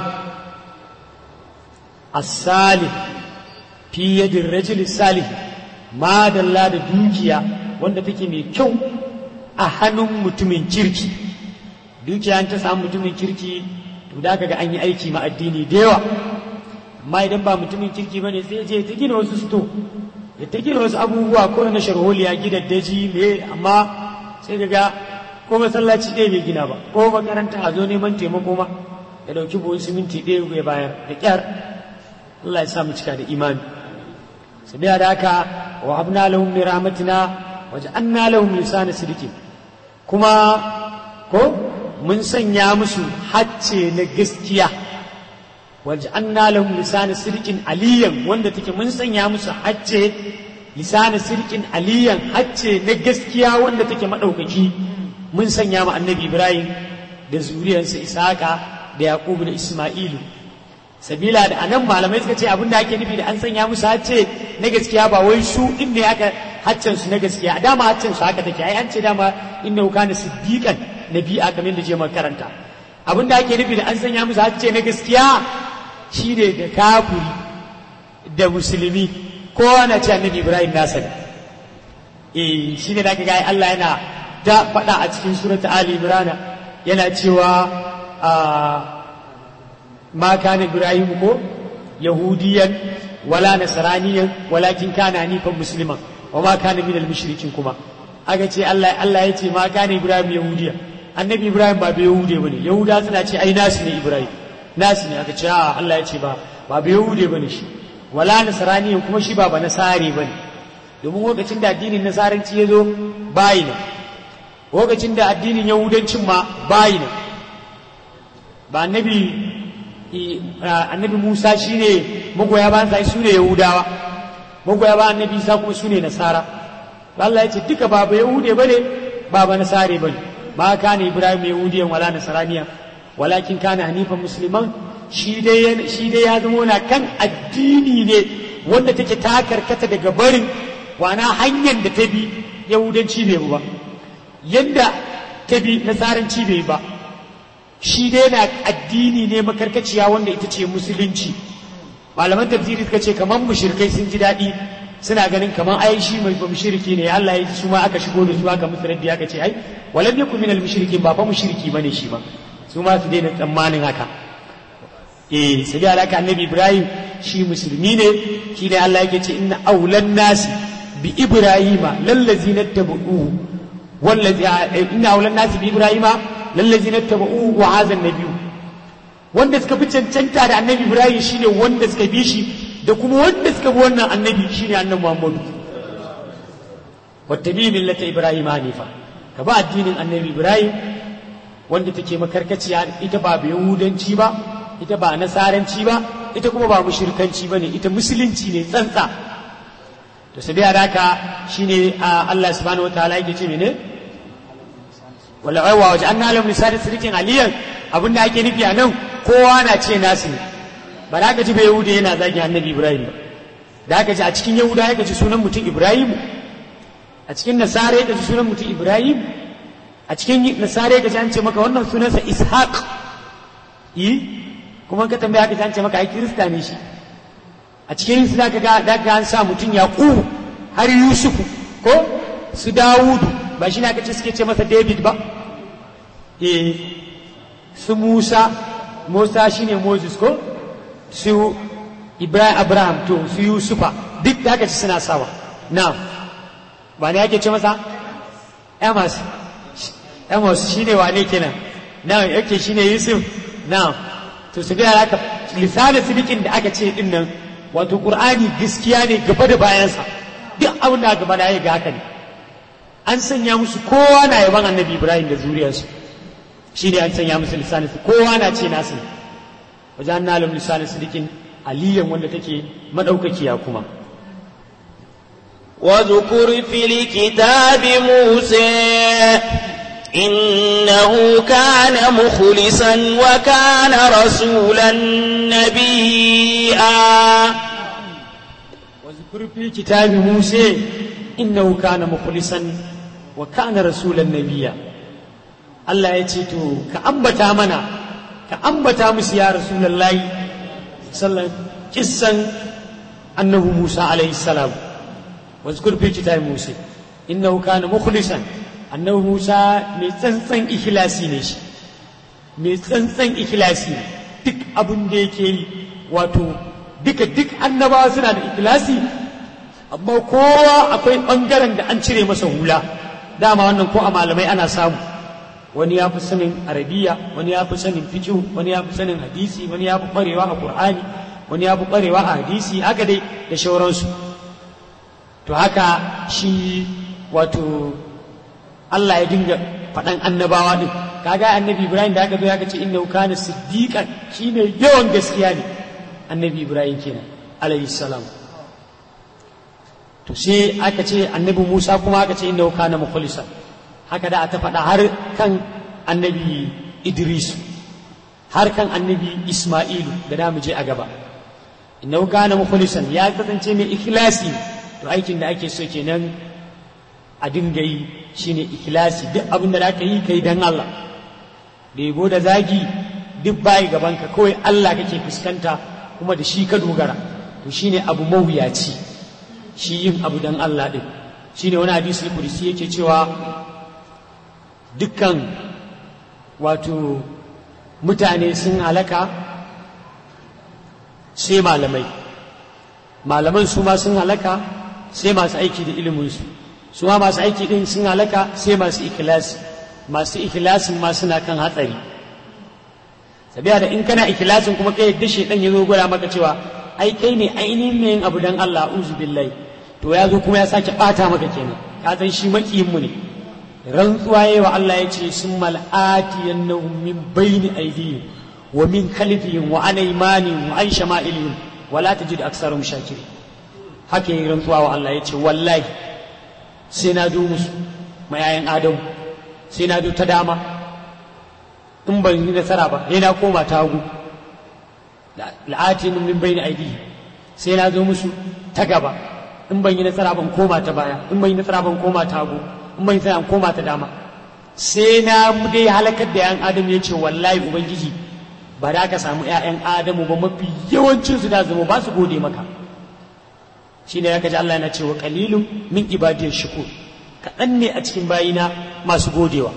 as-salih fi yadin rajul salih madalla da dukiya wanda take mai kyau a hannun mutumin kirki dukiya ta samu mutumin kirki to da kaga an yi aiki ma addini da yawa amma idan ba mutumin kirki bane sai je ta gina wasu sto ya ta gina wasu abubuwa ko na sharholiya gidaddaji me amma sai daga ko masallaci ɗaya bai gina ba ko makaranta a zo neman taimako ma ya ɗauki buhun siminti ɗaya ya bayar da ƙyar Allah ya sa mu cika da imani su biya da haka wa habna lahum min rahmatina wa ja'alna lahum lisana sidqin kuma ko mun sanya musu hacce na gaskiya wa ja'alna lahum lisana sidqin aliyan wanda take mun sanya musu hacce lisana sidqin aliyan hacce na gaskiya wanda take madaukaki mun sanya ma annabi ibrahim da zuriyarsa isaka da yaqubu da isma'ilu sabila da anan malamai suka ce abin da ake nufi da an sanya musu hacce na gaskiya ba wai su din ne aka haccen su na gaskiya dama haccen su haka take ai an ce dama inna kana siddiqan nabi'a kamar da je karanta abin da ake nufi da an sanya musu hacce na gaskiya shine da kafiri da musulmi kowa na ce annabi ibrahim nasa ne eh shine da aka ga Allah yana ta faɗa a cikin surata Ali Imran yana cewa ma kana Ibrahim ko yahudiyan wala nasraniyan walakin kana hanifan musliman wa ma kana minal mushrikin kuma aka ce Allah Allah ya ce ma kana Ibrahim yahudiya annabi ibrahim ba bai yahude bane yahuda suna ce ai nasu ne ibrahim nasu ne aka ce a Allah ya ce ba ba bai yahude bane shi wala nasrani kuma shi ba ba nasari bane domin lokacin da addinin nasaranci ya zo bayi ne lokacin da addinin yahudancin ma bayi ne ba annabi annabi Musa shine magoya bayan sai su ne yahudawa magoya bayan annabi Isa kuma su ne nasara Allah ya ce duka ba ba yahude bane ba ba nasare bane ma kana ibrahim yahudiyan wala nasaraniya walakin kana hanifan musliman shi dai shi dai ya zama na kan addini ne wanda take ta karkata daga barin wana hanyar da ta bi yahudanci bai ba yadda ta bi nasaranci bai ba shi dai na addini ne makarkaciya wanda ita ce musulunci malaman tafsiri suka ce kamar mushrikai sun ji daɗi suna ganin kamar ai shi mai ba mushriki ne Allah ya su ma aka shigo da su aka musu raddi aka ce ai walam yakun minal mushrikin ba fa mushriki bane shi ba su ma su daina tsammanin haka eh sai da alaka annabi Ibrahim shi musulmi ne shi ne Allah yake ce inna aulan nasi bi ibrahima lallazina tabu'u wallazi inna aulan nasi bi ibrahima lallazina tabu'u wa hadha an-nabiyyu wanda suka fi cancanta da annabi Ibrahim shine wanda suka bi shi da kuma wanda suka bi wannan annabi shine annabi Muhammadu wattabi millata Ibrahim hanifa ka ba addinin annabi Ibrahim wanda take makarkaciya ita ba yahudanci ba ita ba nasaranci ba ita kuma ba mushrikanci bane ita musulunci ne tsantsa to sai da haka shine Allah subhanahu wataala yake ce mene wala aiwa waje an nalam lisanin sirikin aliyan abin da ake nufi a nan kowa na ce nasu ne ba da aka ji bai yahuda yana zagin annabi ibrahim ba da aka ji a cikin yahuda ya ji sunan mutum ibrahim a cikin nasara ya ji sunan mutum ibrahim a cikin nasara ya ji an ce maka wannan sunansa ishaq yi kuma ka tambaya ka an ce maka ai kirista ne shi a cikin su da ga da an sa mutum yaqub har yusufu ko su dawudu ba shi ne aka ce suke ce masa david ba eh su musa musa shine moses ko su ibrahim abraham to su yusufa duk da aka ci suna sawa na ba ne ake ce masa amos amos shine wane kenan na yake shine yusuf na to su ga haka lisanin sidikin da aka ce din nan wato qur'ani gaskiya ne gaba da bayansa duk abin da gaba da ya ga haka ne an sanya musu kowa na yaban annabi ibrahim da zuriyarsu shi ne an sanya musu lisanin su kowa na ce nasu wajen nalam lisanin sidikin aliyan wanda take madaukakiya kuma واذكر في الكتاب موسى إنه كان مخلصا وكان رسولا نبيا واذكر في كتاب موسى إنه كان مخلصا وكان رسولا نبيا Allah ya ce to ka ambata mana ka ambata musu ya rasulullahi sallan kissan annahu Musa alaihi salam wazkur fi kitab Musa innahu kana mukhlisan annahu Musa mai tsantsan ikhlasi ne shi mai tsantsan ikhlasi duk abin da yake yi wato duka duk annabawa suna da ikhlasi amma kowa akwai bangaren da an cire masa hula dama wannan ko a malamai ana samu wani ya fi sanin arabiya wani ya fi sanin fikihu wani ya fi sanin hadisi wani ya fi ƙwarewa a qur'ani wani ya fi ƙwarewa a hadisi haka dai da shauransu to haka shi wato Allah ya dinga faɗan annabawa din kaga annabi Ibrahim da aka zo ya ce innahu kana siddiqan shine yawan gaskiya ne annabi Ibrahim kenan alayhi salam to sai aka ce annabi Musa kuma aka ce innahu kana mukhlisan haka da ta faɗa har kan annabi Idris har kan annabi Isma'ilu da da mu je a gaba innahu kana mukhlisan ya kasance mai ikhlasi to aikin da ake so kenan a dinga yi shine ikhlasi duk abin da zaka yi kai dan Allah da yabo da zagi duk bayi gaban ka kawai Allah kake fuskanta kuma da shi ka dogara to shine abu mawuyaci shi yin abu dan Allah din shine wani hadisi kursi yake cewa dukkan wato mutane sun halaka sai malamai malaman su ma sun halaka sai masu aiki da iliminsu su ma masu aiki din sun halaka sai masu ikilasi masu ikhlasin ma suna kan hatsari sabiya da in kana ikhlasin kuma kai yadda shedan ya zo gwada maka cewa ai kai ne ainihin ne yin abu dan Allah uzu billahi to ya zo kuma ya sake bata maka kenan ka san shi makiyin mu ne rantsuwa yayi wa Allah ya ce sun mal'ati yannahum min bayni aydihim wa min khalfihim wa an aymanihim wa an shama'ilihim wa la tajid aktsarum shakirin haka yi rantsuwa wa Allah ya ce wallahi sai na zo musu mayayan adamu sai na zo ta dama in ban yi nasara ba sai na koma ta hagu la'atin min bayni aidihi sai na zo musu ta gaba in ban yi nasara ban koma ta baya in ban yi nasara ban koma ta hagu in ban yi nasara ban koma ta dama sai na dai halakar da yan adamu ya ce wallahi ubangiji ba da ka samu ƴaƴan adamu ba mafi yawancin su da zama ba su gode maka shine ya kaji Allah yana cewa qalilun min ibadiyar shukur kaɗan ne a cikin bayina masu godewa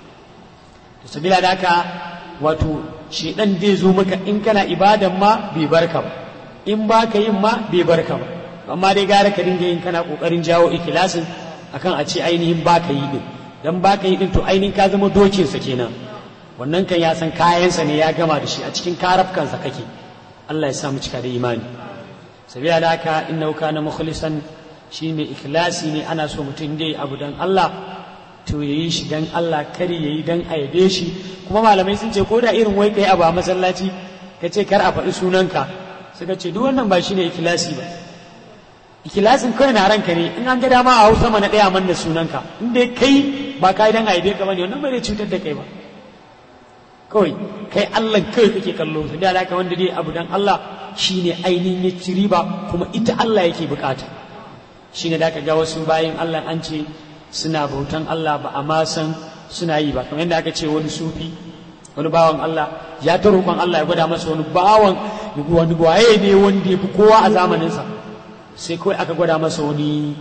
to sabila da haka wato shedan zai zo maka in kana ibadan ma bai barka ba in ba ka yin ma bai barka ba amma dai gara ka dinga yin kana kokarin jawo ikilasin akan a ce ainihin ba ka yi din dan ba ka yi din to ainihin ka zama dokin sa kenan wannan kan ya san kayansa ne ya gama da shi a cikin karafkansa kake Allah ya sa mu cika da imani sabila da haka innahu kana mukhlisan shi mai ikhlasi ne ana so mutum dai abu dan Allah to yayi shi dan Allah kar yayi dan a yabe shi kuma malamai sun ce ko da irin wai kai abu a masallaci ka ce kar a faɗi sunanka suka ce duk wannan ba shine ikhlasi ba ikhlasin kawai na ranka ne in an ga dama a hausa mana ɗaya man da sunanka in dai kai ba kai dan a yabe ka bane wannan bai cutar da kai ba kawai kai Allah kai kake kallo su da haka wanda dai abu dan Allah shine ainihin ya ci riba kuma ita Allah yake bukata shine da ka ga wasu bayan Allah an ce suna bautan Allah ba a ma san suna yi ba kamar yadda aka ce wani sufi wani bawan Allah ya ta roƙon Allah ya gwada masa wani bawan wani waye ne wanda ya fi kowa a zamaninsa sai kawai aka gwada masa wani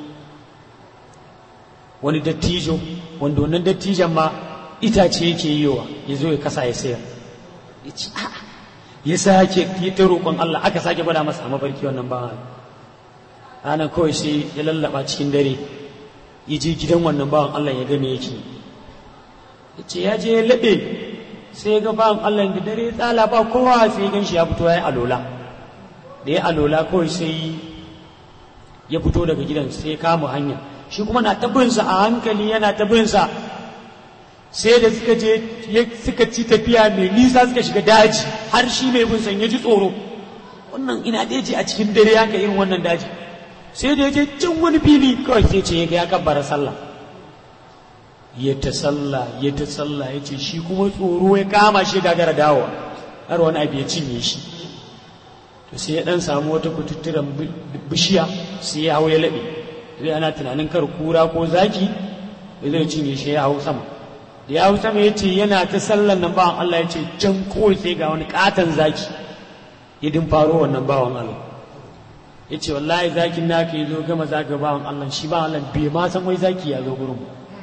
wani dattijo wanda wannan dattijon ma itace yake yiwa ya zo ya kasa ya sayar ya ce ya sake ya ta roƙon Allah aka sake gwada masa a mafarki wannan bawan ranar kawai sai ya lallaba cikin dare ya je gidan wannan bawan Allah ya game yake ya ce ya je ya laɓe sai ya ga bawan Allah da dare tsala ba kowa sai gan shi ya fito ya yi alola da ya alola kawai sai ya fito daga gidan sai ya kama hanya shi kuma na tabinsa a hankali yana tabinsa sai da suka je suka ci tafiya mai nisa suka shiga daji har shi mai bin san ya ji tsoro wannan ina daji a cikin dare haka irin wannan daji sai da ya je can wani fili kawai sai ce ya ga ya kabbara sallah ya ta sallah ya ta sallah ya ce shi kuma tsoro ya kama shi gagara dawowa har wani abu ya cinye shi to sai ya dan samu wata kututturen bishiya sai ya hau ya laɓe zai ana tunanin kar kura ko zaki ya zai cinye shi ya hau sama da ya hau sama ya ce yana ta sallan nan bawan Allah ya ce can kawai sai ga wani katon zaki ya din faro wannan bawan Allah ya ce wallahi zakin naka ya zo gama zaga bawan Allah shi bawan Allah bai ma san wai zaki ya zo gurin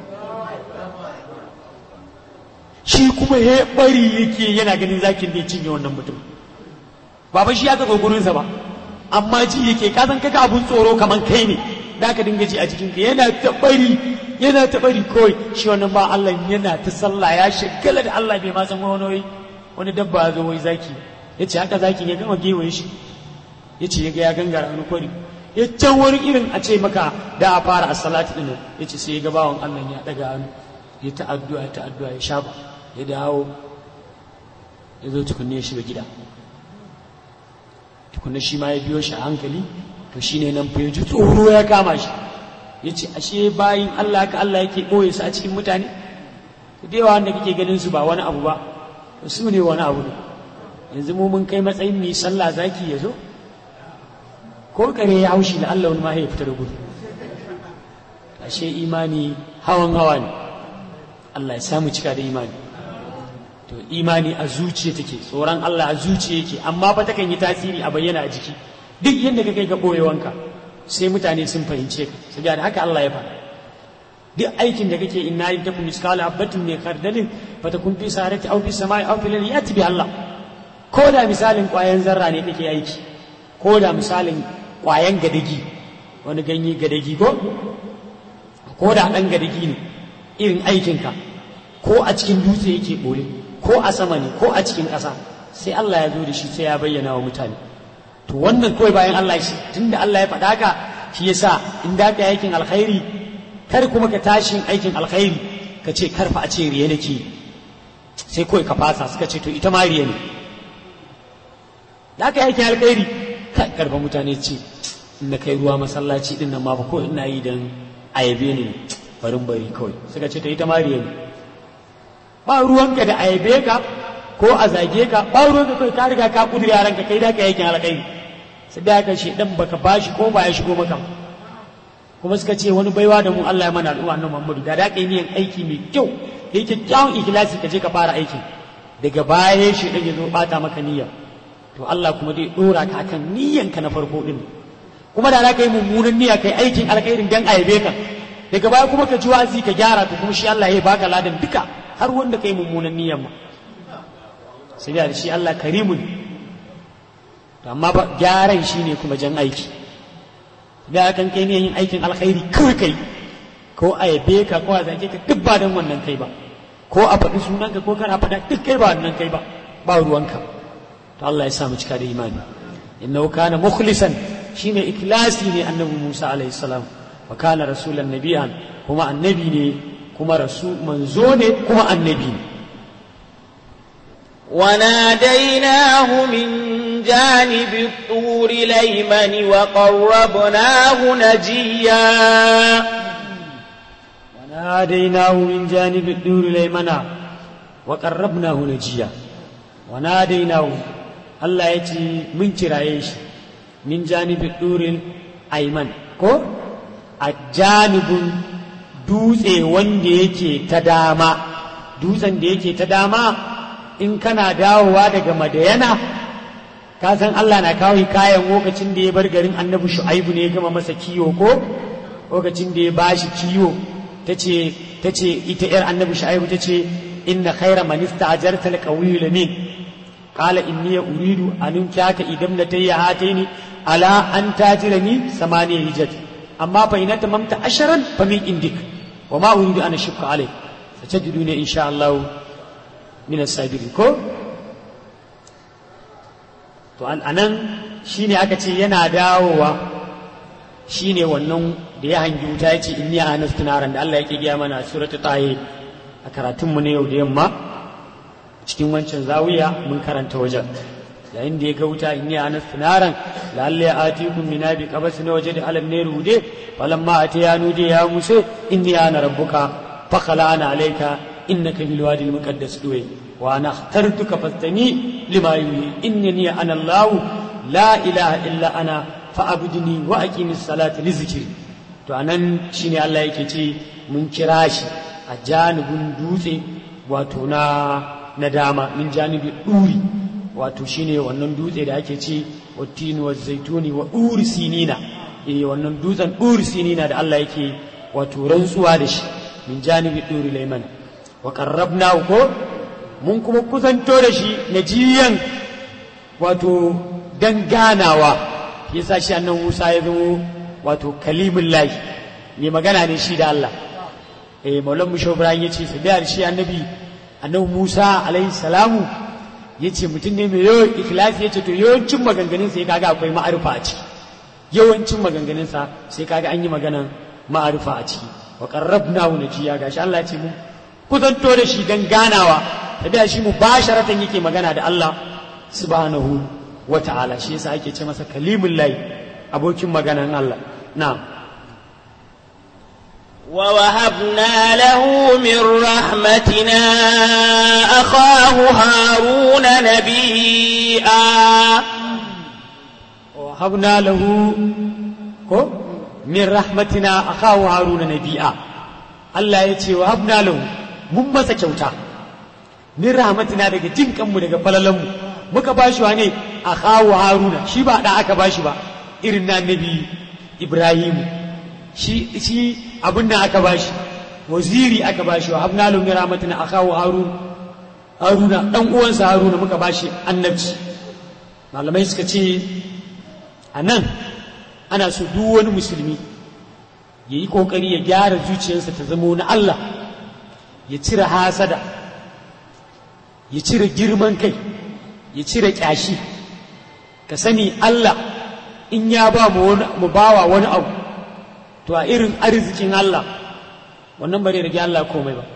shi kuma ya bari yake yana ganin zakin da ya cinye wannan mutum ba ba shi ya zo gurinsa ba amma ji yake ka san kaga abun tsoro kaman kai ne da ka dinga ji a jikin ka yana ta bari yana ta bari kawai shi wannan ba Allah yana ta sallah ya shagala da Allah bai ma san wani wani dabba ya zo wai zaki yace haka zakin ya gama gewaye shi yace ya ga ya gangara wani kwari ya can wani irin a ce maka da a fara a salati din yace sai ya ga bawan Allah ya daga hannu ya ta addu'a ta addu'a ya shafa ya dawo ya zo tukunne ya shiga gida tukunne shi ma ya biyo shi a hankali to shine nan fa ya ji tsoro ya kama shi ya ce ashe bayin Allah ka Allah yake ɓoye su a cikin mutane da yawa wanda kake ganin su ba wani abu ba su ne wani abu ne yanzu mu mun kai matsayin mai sallah zaki ya zo ko kare ya haushi da Allah wani ma ya fita da gudu ashe imani hawan hawa ne Allah ya samu cika da imani to imani a zuciya take tsoron Allah a zuciya yake amma fa takan yi tasiri a bayyana a jiki duk yadda ka kai ga boyewanka sai mutane sun fahimce ka saboda haka Allah ya faɗa duk aikin da kake inna in takum miskala habatin min khardalin fatakun fi sarati aw fi samai aw fil yati bi Allah ko da misalin kwayan zarra ne kake aiki ko da misalin kwayan gadagi wani ganye gadagi ko ko da dan gadagi ne irin aikinka ko a cikin dutse yake ɓoye ko a sama ne ko a cikin ƙasa sai Allah ya zo da shi sai ya bayyana wa mutane to wannan kawai bayan Allah shi tunda Allah ya faɗa ka shi yasa in da ka aikin alkhairi kar kuma ka tashi aikin alkhairi ka ce karfa a ce riya nake sai kawai ka fasa suka ce to ita ma riya ne da ka aikin alkhairi kai karfa mutane ce in na kai ruwa masallaci din nan ma ba ko ina yi dan ayabe ne barin bari kawai suka ce to ita ma riya ne ba ruwanka da ayabe ka ko a zage ka ba ruwanka kai ka riga ka kudure yaran ka kai da ka yakin alƙairi sai da ka shi dan baka bashi ko ba ya shigo maka kuma suka ce wani baiwa da mu Allah ya mana al'umma annabi Muhammadu da da kai niyan aiki mai kyau da yake kyawun ikhlasi ka je ka fara aiki daga baya shi dan ya zo bata maka niyya to Allah kuma dai dora ka akan niyyan ka na farko din kuma da za ka yi mummunan niyya kai aikin alƙairin dan ayabe ka daga baya kuma ka ji wazi ka gyara to kuma shi Allah ya baka ladan duka har wanda kai mummunan niyyan ma sai da shi Allah karimun to amma ba gyaran shine kuma jan aiki da kan kai ne yin aikin alkhairi kawai kai ko a yabe ka ko a zage ka duk ba dan wannan kai ba ko a faɗi sunanka ko kana faɗa duk kai ba wannan kai ba ba ruwanka to Allah ya sa mu cika da imani innahu kana mukhlisan shine ikhlasi ne annabi Musa alaihi salam wa kana rasulan nabiyan kuma annabi ne kuma rasu manzo ne kuma annabi ne وناديناه من جانب الطور الأيمن وقربناه نجيا وناديناه من جانب الطور الأيمن وقربناه نجيا وناديناه الله يتي من ترايش من جانب الطور الأيمن ko a janibin dutse wanda yake ta dama dutsen da yake ta dama in kana dawowa daga madayana ka san Allah na kawo kayan lokacin da ya bar garin annabi shu'aibu ne ya gama masa kiwo ko lokacin da ya bashi kiwo tace tace ita yar annabi shu'aibu tace inna khayra man ista'jarta al-qawiyyu lamin qala inni uridu an unkaka idam latayya hataini ala an tajirani samani hijat amma fa ina tamamta asharan fa min indik wa ma uridu an ashqa alayk satajiduni insha Allah min as-sabirin ko to anan shine aka ce yana dawowa shine wannan da ya hangi wuta ya ce inni anastu naran da Allah yake gaya mana suratu tahe a karatun mu ne yau da yamma cikin wancan zawiya mun karanta wajen yayin da ya ga wuta inni anastu naran lalle ya atikum min abi qabas na waje da alam ne rude falamma atiya nude ya muse inni ana rabbuka fakhala ana alayka innaka bil wadi al muqaddas duwe wa ana اخترتك فاستمي لما يوحي انني انا الله لا اله الا انا فاعبدني واقم الصلاه لذكري to anan shine Allah yake ce mun kira shi a janibin dutse wato na na dama min janibi duri wato shine wannan dutse da ake ce wattini wa zaituni wa duri sinina eh wannan dutsen duri sinina da Allah yake wato rantsuwa da shi min janibi duri layman wa qarrabna ko mun kuma kusanto da shi najiyan wato dan ganawa yasa shi annan Musa ya zama wato kalimun lahi mai magana ne shi da Allah eh maulan musho ibrahim yace su da shi annabi annabi Musa alaihi salamu yace mutum ne mai yawan ikhlasi yace to yawancin maganganun sai kaga akwai ma'arifa a ciki yawancin maganganun sa sai kaga an yi maganan ma'arifa a ciki wa qarrabnahu najiya gashi Allah ya ce mu kusanto da shi dan ganawa tabiya shi mu basharatan yake magana da Allah subhanahu wa ta'ala shi yasa ake ce masa kalimul lahi abokin maganan Allah na'am ووهبنا له من رحمتنا أخاه هارون نبيئا ووهبنا له من رحمتنا أخاه هارون نبيئا Allah ya ce wa habna lahu mun masa kyauta min rahmatina daga jin kanmu daga falalanmu muka bashi wa ne a kawo haruna shi ba da aka bashi ba irin na nabi ibrahimu shi shi abin da aka bashi waziri aka bashi wa habna lahu min rahmatina a kawo haruna haruna dan uwansa haruna muka bashi annabci malamai suka ce a nan ana so duk wani musulmi ya yi ƙoƙari ya gyara zuciyarsa ta zamo na Allah ya cire hasada ya cire girman kai ya cire kyashi ka sani Allah in ya ba mu bawa wani abu to a irin arzikin Allah wannan bare rage Allah komai ba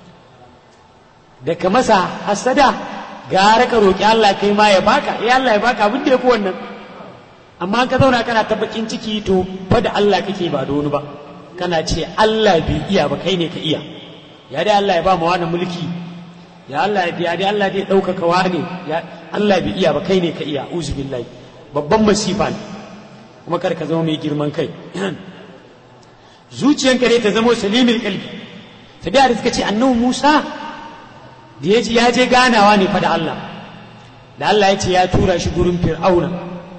da ka masa hasada gara ka roƙi Allah kai ma ya baka ya Allah ya baka abin da ya fi wannan amma ka zauna kana ta bakin ciki to fa da Allah kake ba da wani ba kana ce Allah bai iya ba kai ne ka iya ya dai Allah ya ba mu wani mulki ya Allah ya biya dai Allah dai ɗaukaka wani ya Allah bai iya ba kai ne ka iya uzu billahi babban masifa ne kuma kar ka zama mai girman kai zuciyanka dai ta zama salimul qalbi tabi'a da suka ce annabi Musa da ya ji ya je ganawa ne fa da Allah da Allah ya ce ya tura shi gurin fir'auna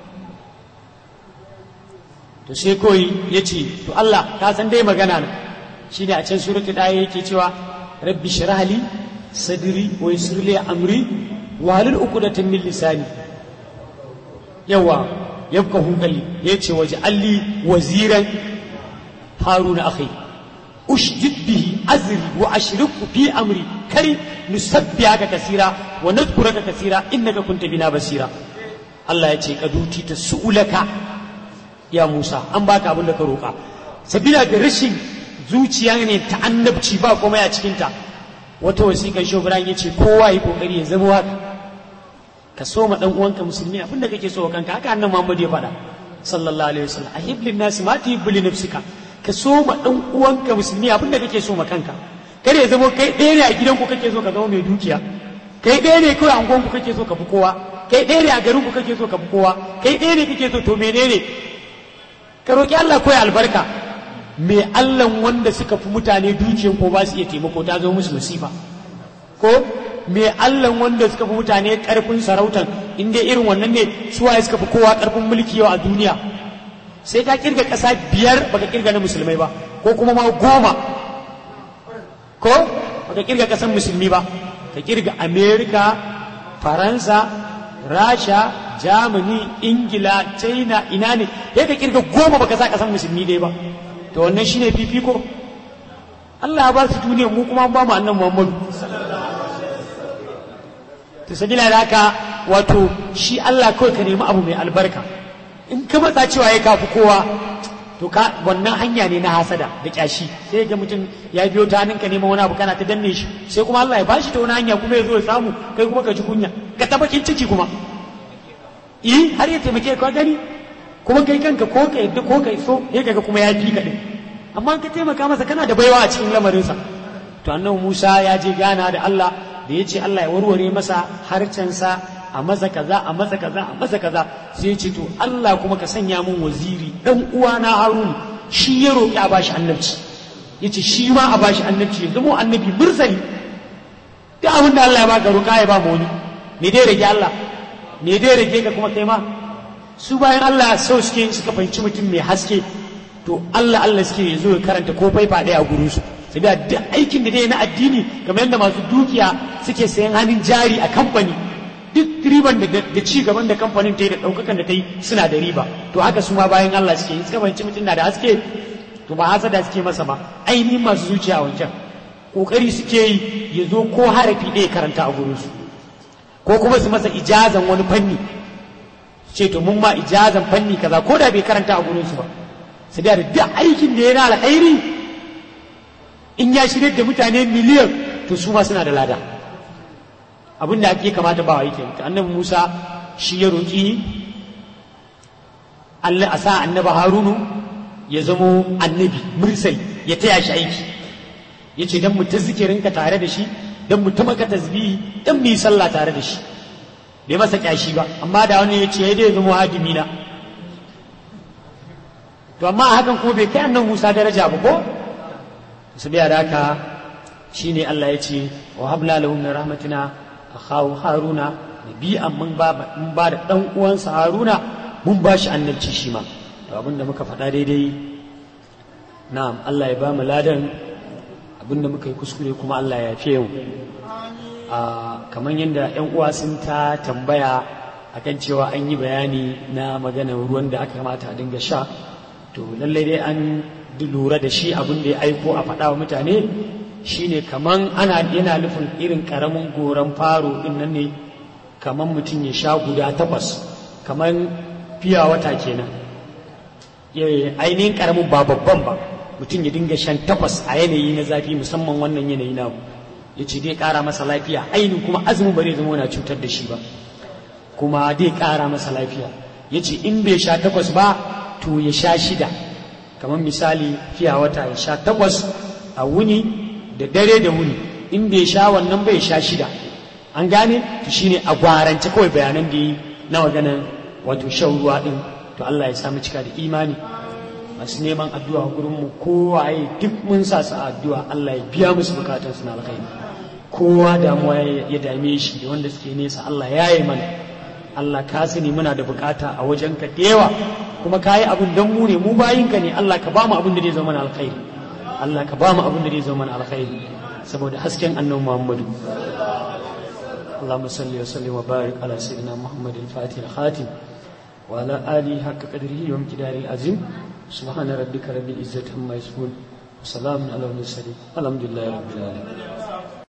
to sai koyi ya ce to Allah ka san dai magana na shi ne a can suratul ɗaya yake cewa rabbi shirahli sadri wa yassir li amri wa halul uqdatan min lisani yawa yafqahu qalbi yace waje alli waziran haruna akhi ushdid bihi azri wa ashriku fi amri kai nusabbihaka kasira wa nadhkuraka kasira innaka kunta bina basira Allah ya ce kaduti ta su'ulaka ya Musa an baka abin da ka roƙa sabila da rashin zuciya ne ta annabci ba komai a cikinta wata wasiƙar shobran ya ce kowa yi kokari ya zama haka ka so ma dan uwanka musulmi abin da kake so kanka haka annabi Muhammad ya faɗa sallallahu alaihi wasallam ahib lin nasi ma tuhibbu li nafsika ka so ma dan uwanka musulmi abin da kake so ma kanka kar ya zama kai ɗaya ne a gidanku kake so ka zama mai dukiya kai ɗaya ne kawai a unguwanku kake so ka fi kowa kai ɗaya ne a garinku kake so ka fi kowa kai ɗaya ne kake so to menene ka roƙi Allah koyi albarka me Allah wanda suka fi mutane dukiyan ko ba su iya taimako ta zo musu masifa ko me Allah wanda suka fi mutane ƙarfin sarautan in dai irin wannan ne suwaye suka fi kowa ƙarfin mulki yau a duniya sai ka kirga ƙasa biyar baka kirga na musulmai ba ko kuma ma goma ko baka kirga ƙasar musulmi ba ka kirga amerika faransa rasha germany ingila china ina ne ya ka kirga goma baka sa ƙasar musulmi dai ba to wannan shine fifiko Allah ya ba su duniya mu kuma ba mu annan Muhammadu to sabila da haka wato shi Allah kawai ka nemi abu mai albarka in ka matsa cewa ya kafi kowa to ka wannan hanya ne na hasada da kyashi sai ga mutum ya biyo ta hannunka neman wani abu kana ta danne shi sai kuma Allah ya bashi ta wani hanya kuma ya zo ya samu kai kuma ka ji kunya ka ta bakin ciki kuma eh har ya taimake ka gani kuma kai kanka ko ka yadda ko ka so ya kaga kuma ya fi ka din amma ka taimaka masa kana da baiwa a cikin lamarinsa to annabi Musa ya je gana da Allah da ya ce Allah ya warware masa harcensa a masa kaza a masa kaza a masa kaza sai ya ce to Allah kuma ka sanya min waziri dan uwana Harun shi ya roƙi a bashi annabci yace shi ma a bashi annabci ya zama annabi mursali duk abin da Allah ya baka roƙa ya ba mu wani me dai rage Allah me dai rage ka kuma kai ma su bayan Allah sau suke suka fahimci mutum mai haske to Allah Allah suke ya zo ya karanta ko faifa ɗaya a gurin su sai da duk aikin da dai na addini kamar yadda masu dukiya suke sayan hannun jari a kamfani duk riban da ci gaban da kamfanin ta yi da ɗaukakan da ta yi suna da riba to haka su ma bayan Allah suke yi suka fahimci mutum na da haske to ba hasada suke masa ba ainihin masu zuciya a wancan kokari suke yi ya zo ko harafi ɗaya karanta a gurin su ko kuma su masa ijazan wani fanni ce to mun ma ijazan fanni kaza ko da bai karanta a gurin su ba sai da duk aikin da yana alkhairi in ya shirya da mutane miliyan to su ma suna da lada abin da ake kamata ba wa yake ta annabi Musa shi ya roƙi Allah a sa annabi Harunu ya zamo annabi mursal ya taya shi aiki ya ce don mu ta zikirinka tare da shi don mu ta maka tasbihi don mu yi sallah tare da shi bai masa kyashi ba amma da wani ya ce ya dai zama hadimi na to amma a hakan kuma bai kai annan Musa daraja ba ko su biya da haka shine Allah ya ce wa habla lahu min rahmatina akhahu haruna nabi'an mun ba mun ba da dan uwansa haruna mun ba shi annabci shi ma to abinda muka faɗa daidai na'am Allah ya ba mu ladan abinda muka yi kuskure kuma Allah ya yafe mu a kamar yadda yan uwa sun ta tambaya akan cewa an yi bayani na maganar ruwan da aka kamata a dinga sha to lallai dai an lura da shi abin da ya aiko a faɗa wa mutane shine kaman ana yana nufin irin karamin goran faro din nan ne kaman mutum ya sha guda takwas kaman fiya wata kenan ainihin karamin ba babban ba mutum ya dinga shan takwas a yanayi na zafi musamman wannan yanayi na ya ce dai kara masa lafiya ainihin kuma azumin ba zai zama yana cutar da shi ba kuma dai kara masa lafiya ya ce in bai sha takwas ba to ya sha shida kamar misali fiya wata ya sha takwas a wuni da dare da wuni in bai sha wannan bai sha shida an gane to shine a gwarance kawai bayanan da yi na maganan wato shan ruwa din to Allah ya samu cika da imani masu neman addu'a gurin mu kowaye duk mun sa su addu'a Allah ya biya musu bukatun su na alkhairi kowa damuwa ya dame shi da wanda suke nesa Allah ya yi mana Allah ka sani muna da bukata a wajen ka da yawa kuma ka yi abin don mu ne mu bayinka ne Allah ka ba mu abin da zai zama na alkhairi Allah ka ba mu abin da zai zama na alkhairi saboda hasken annabi Muhammadu اللهم صل وسلم وبارك على سيدنا محمد الفاتح الخاتم وعلى آله حق قدره وامتداره العظيم سبحان ربك رب العزة عما يصفون وسلام على المرسلين الحمد لله رب العالمين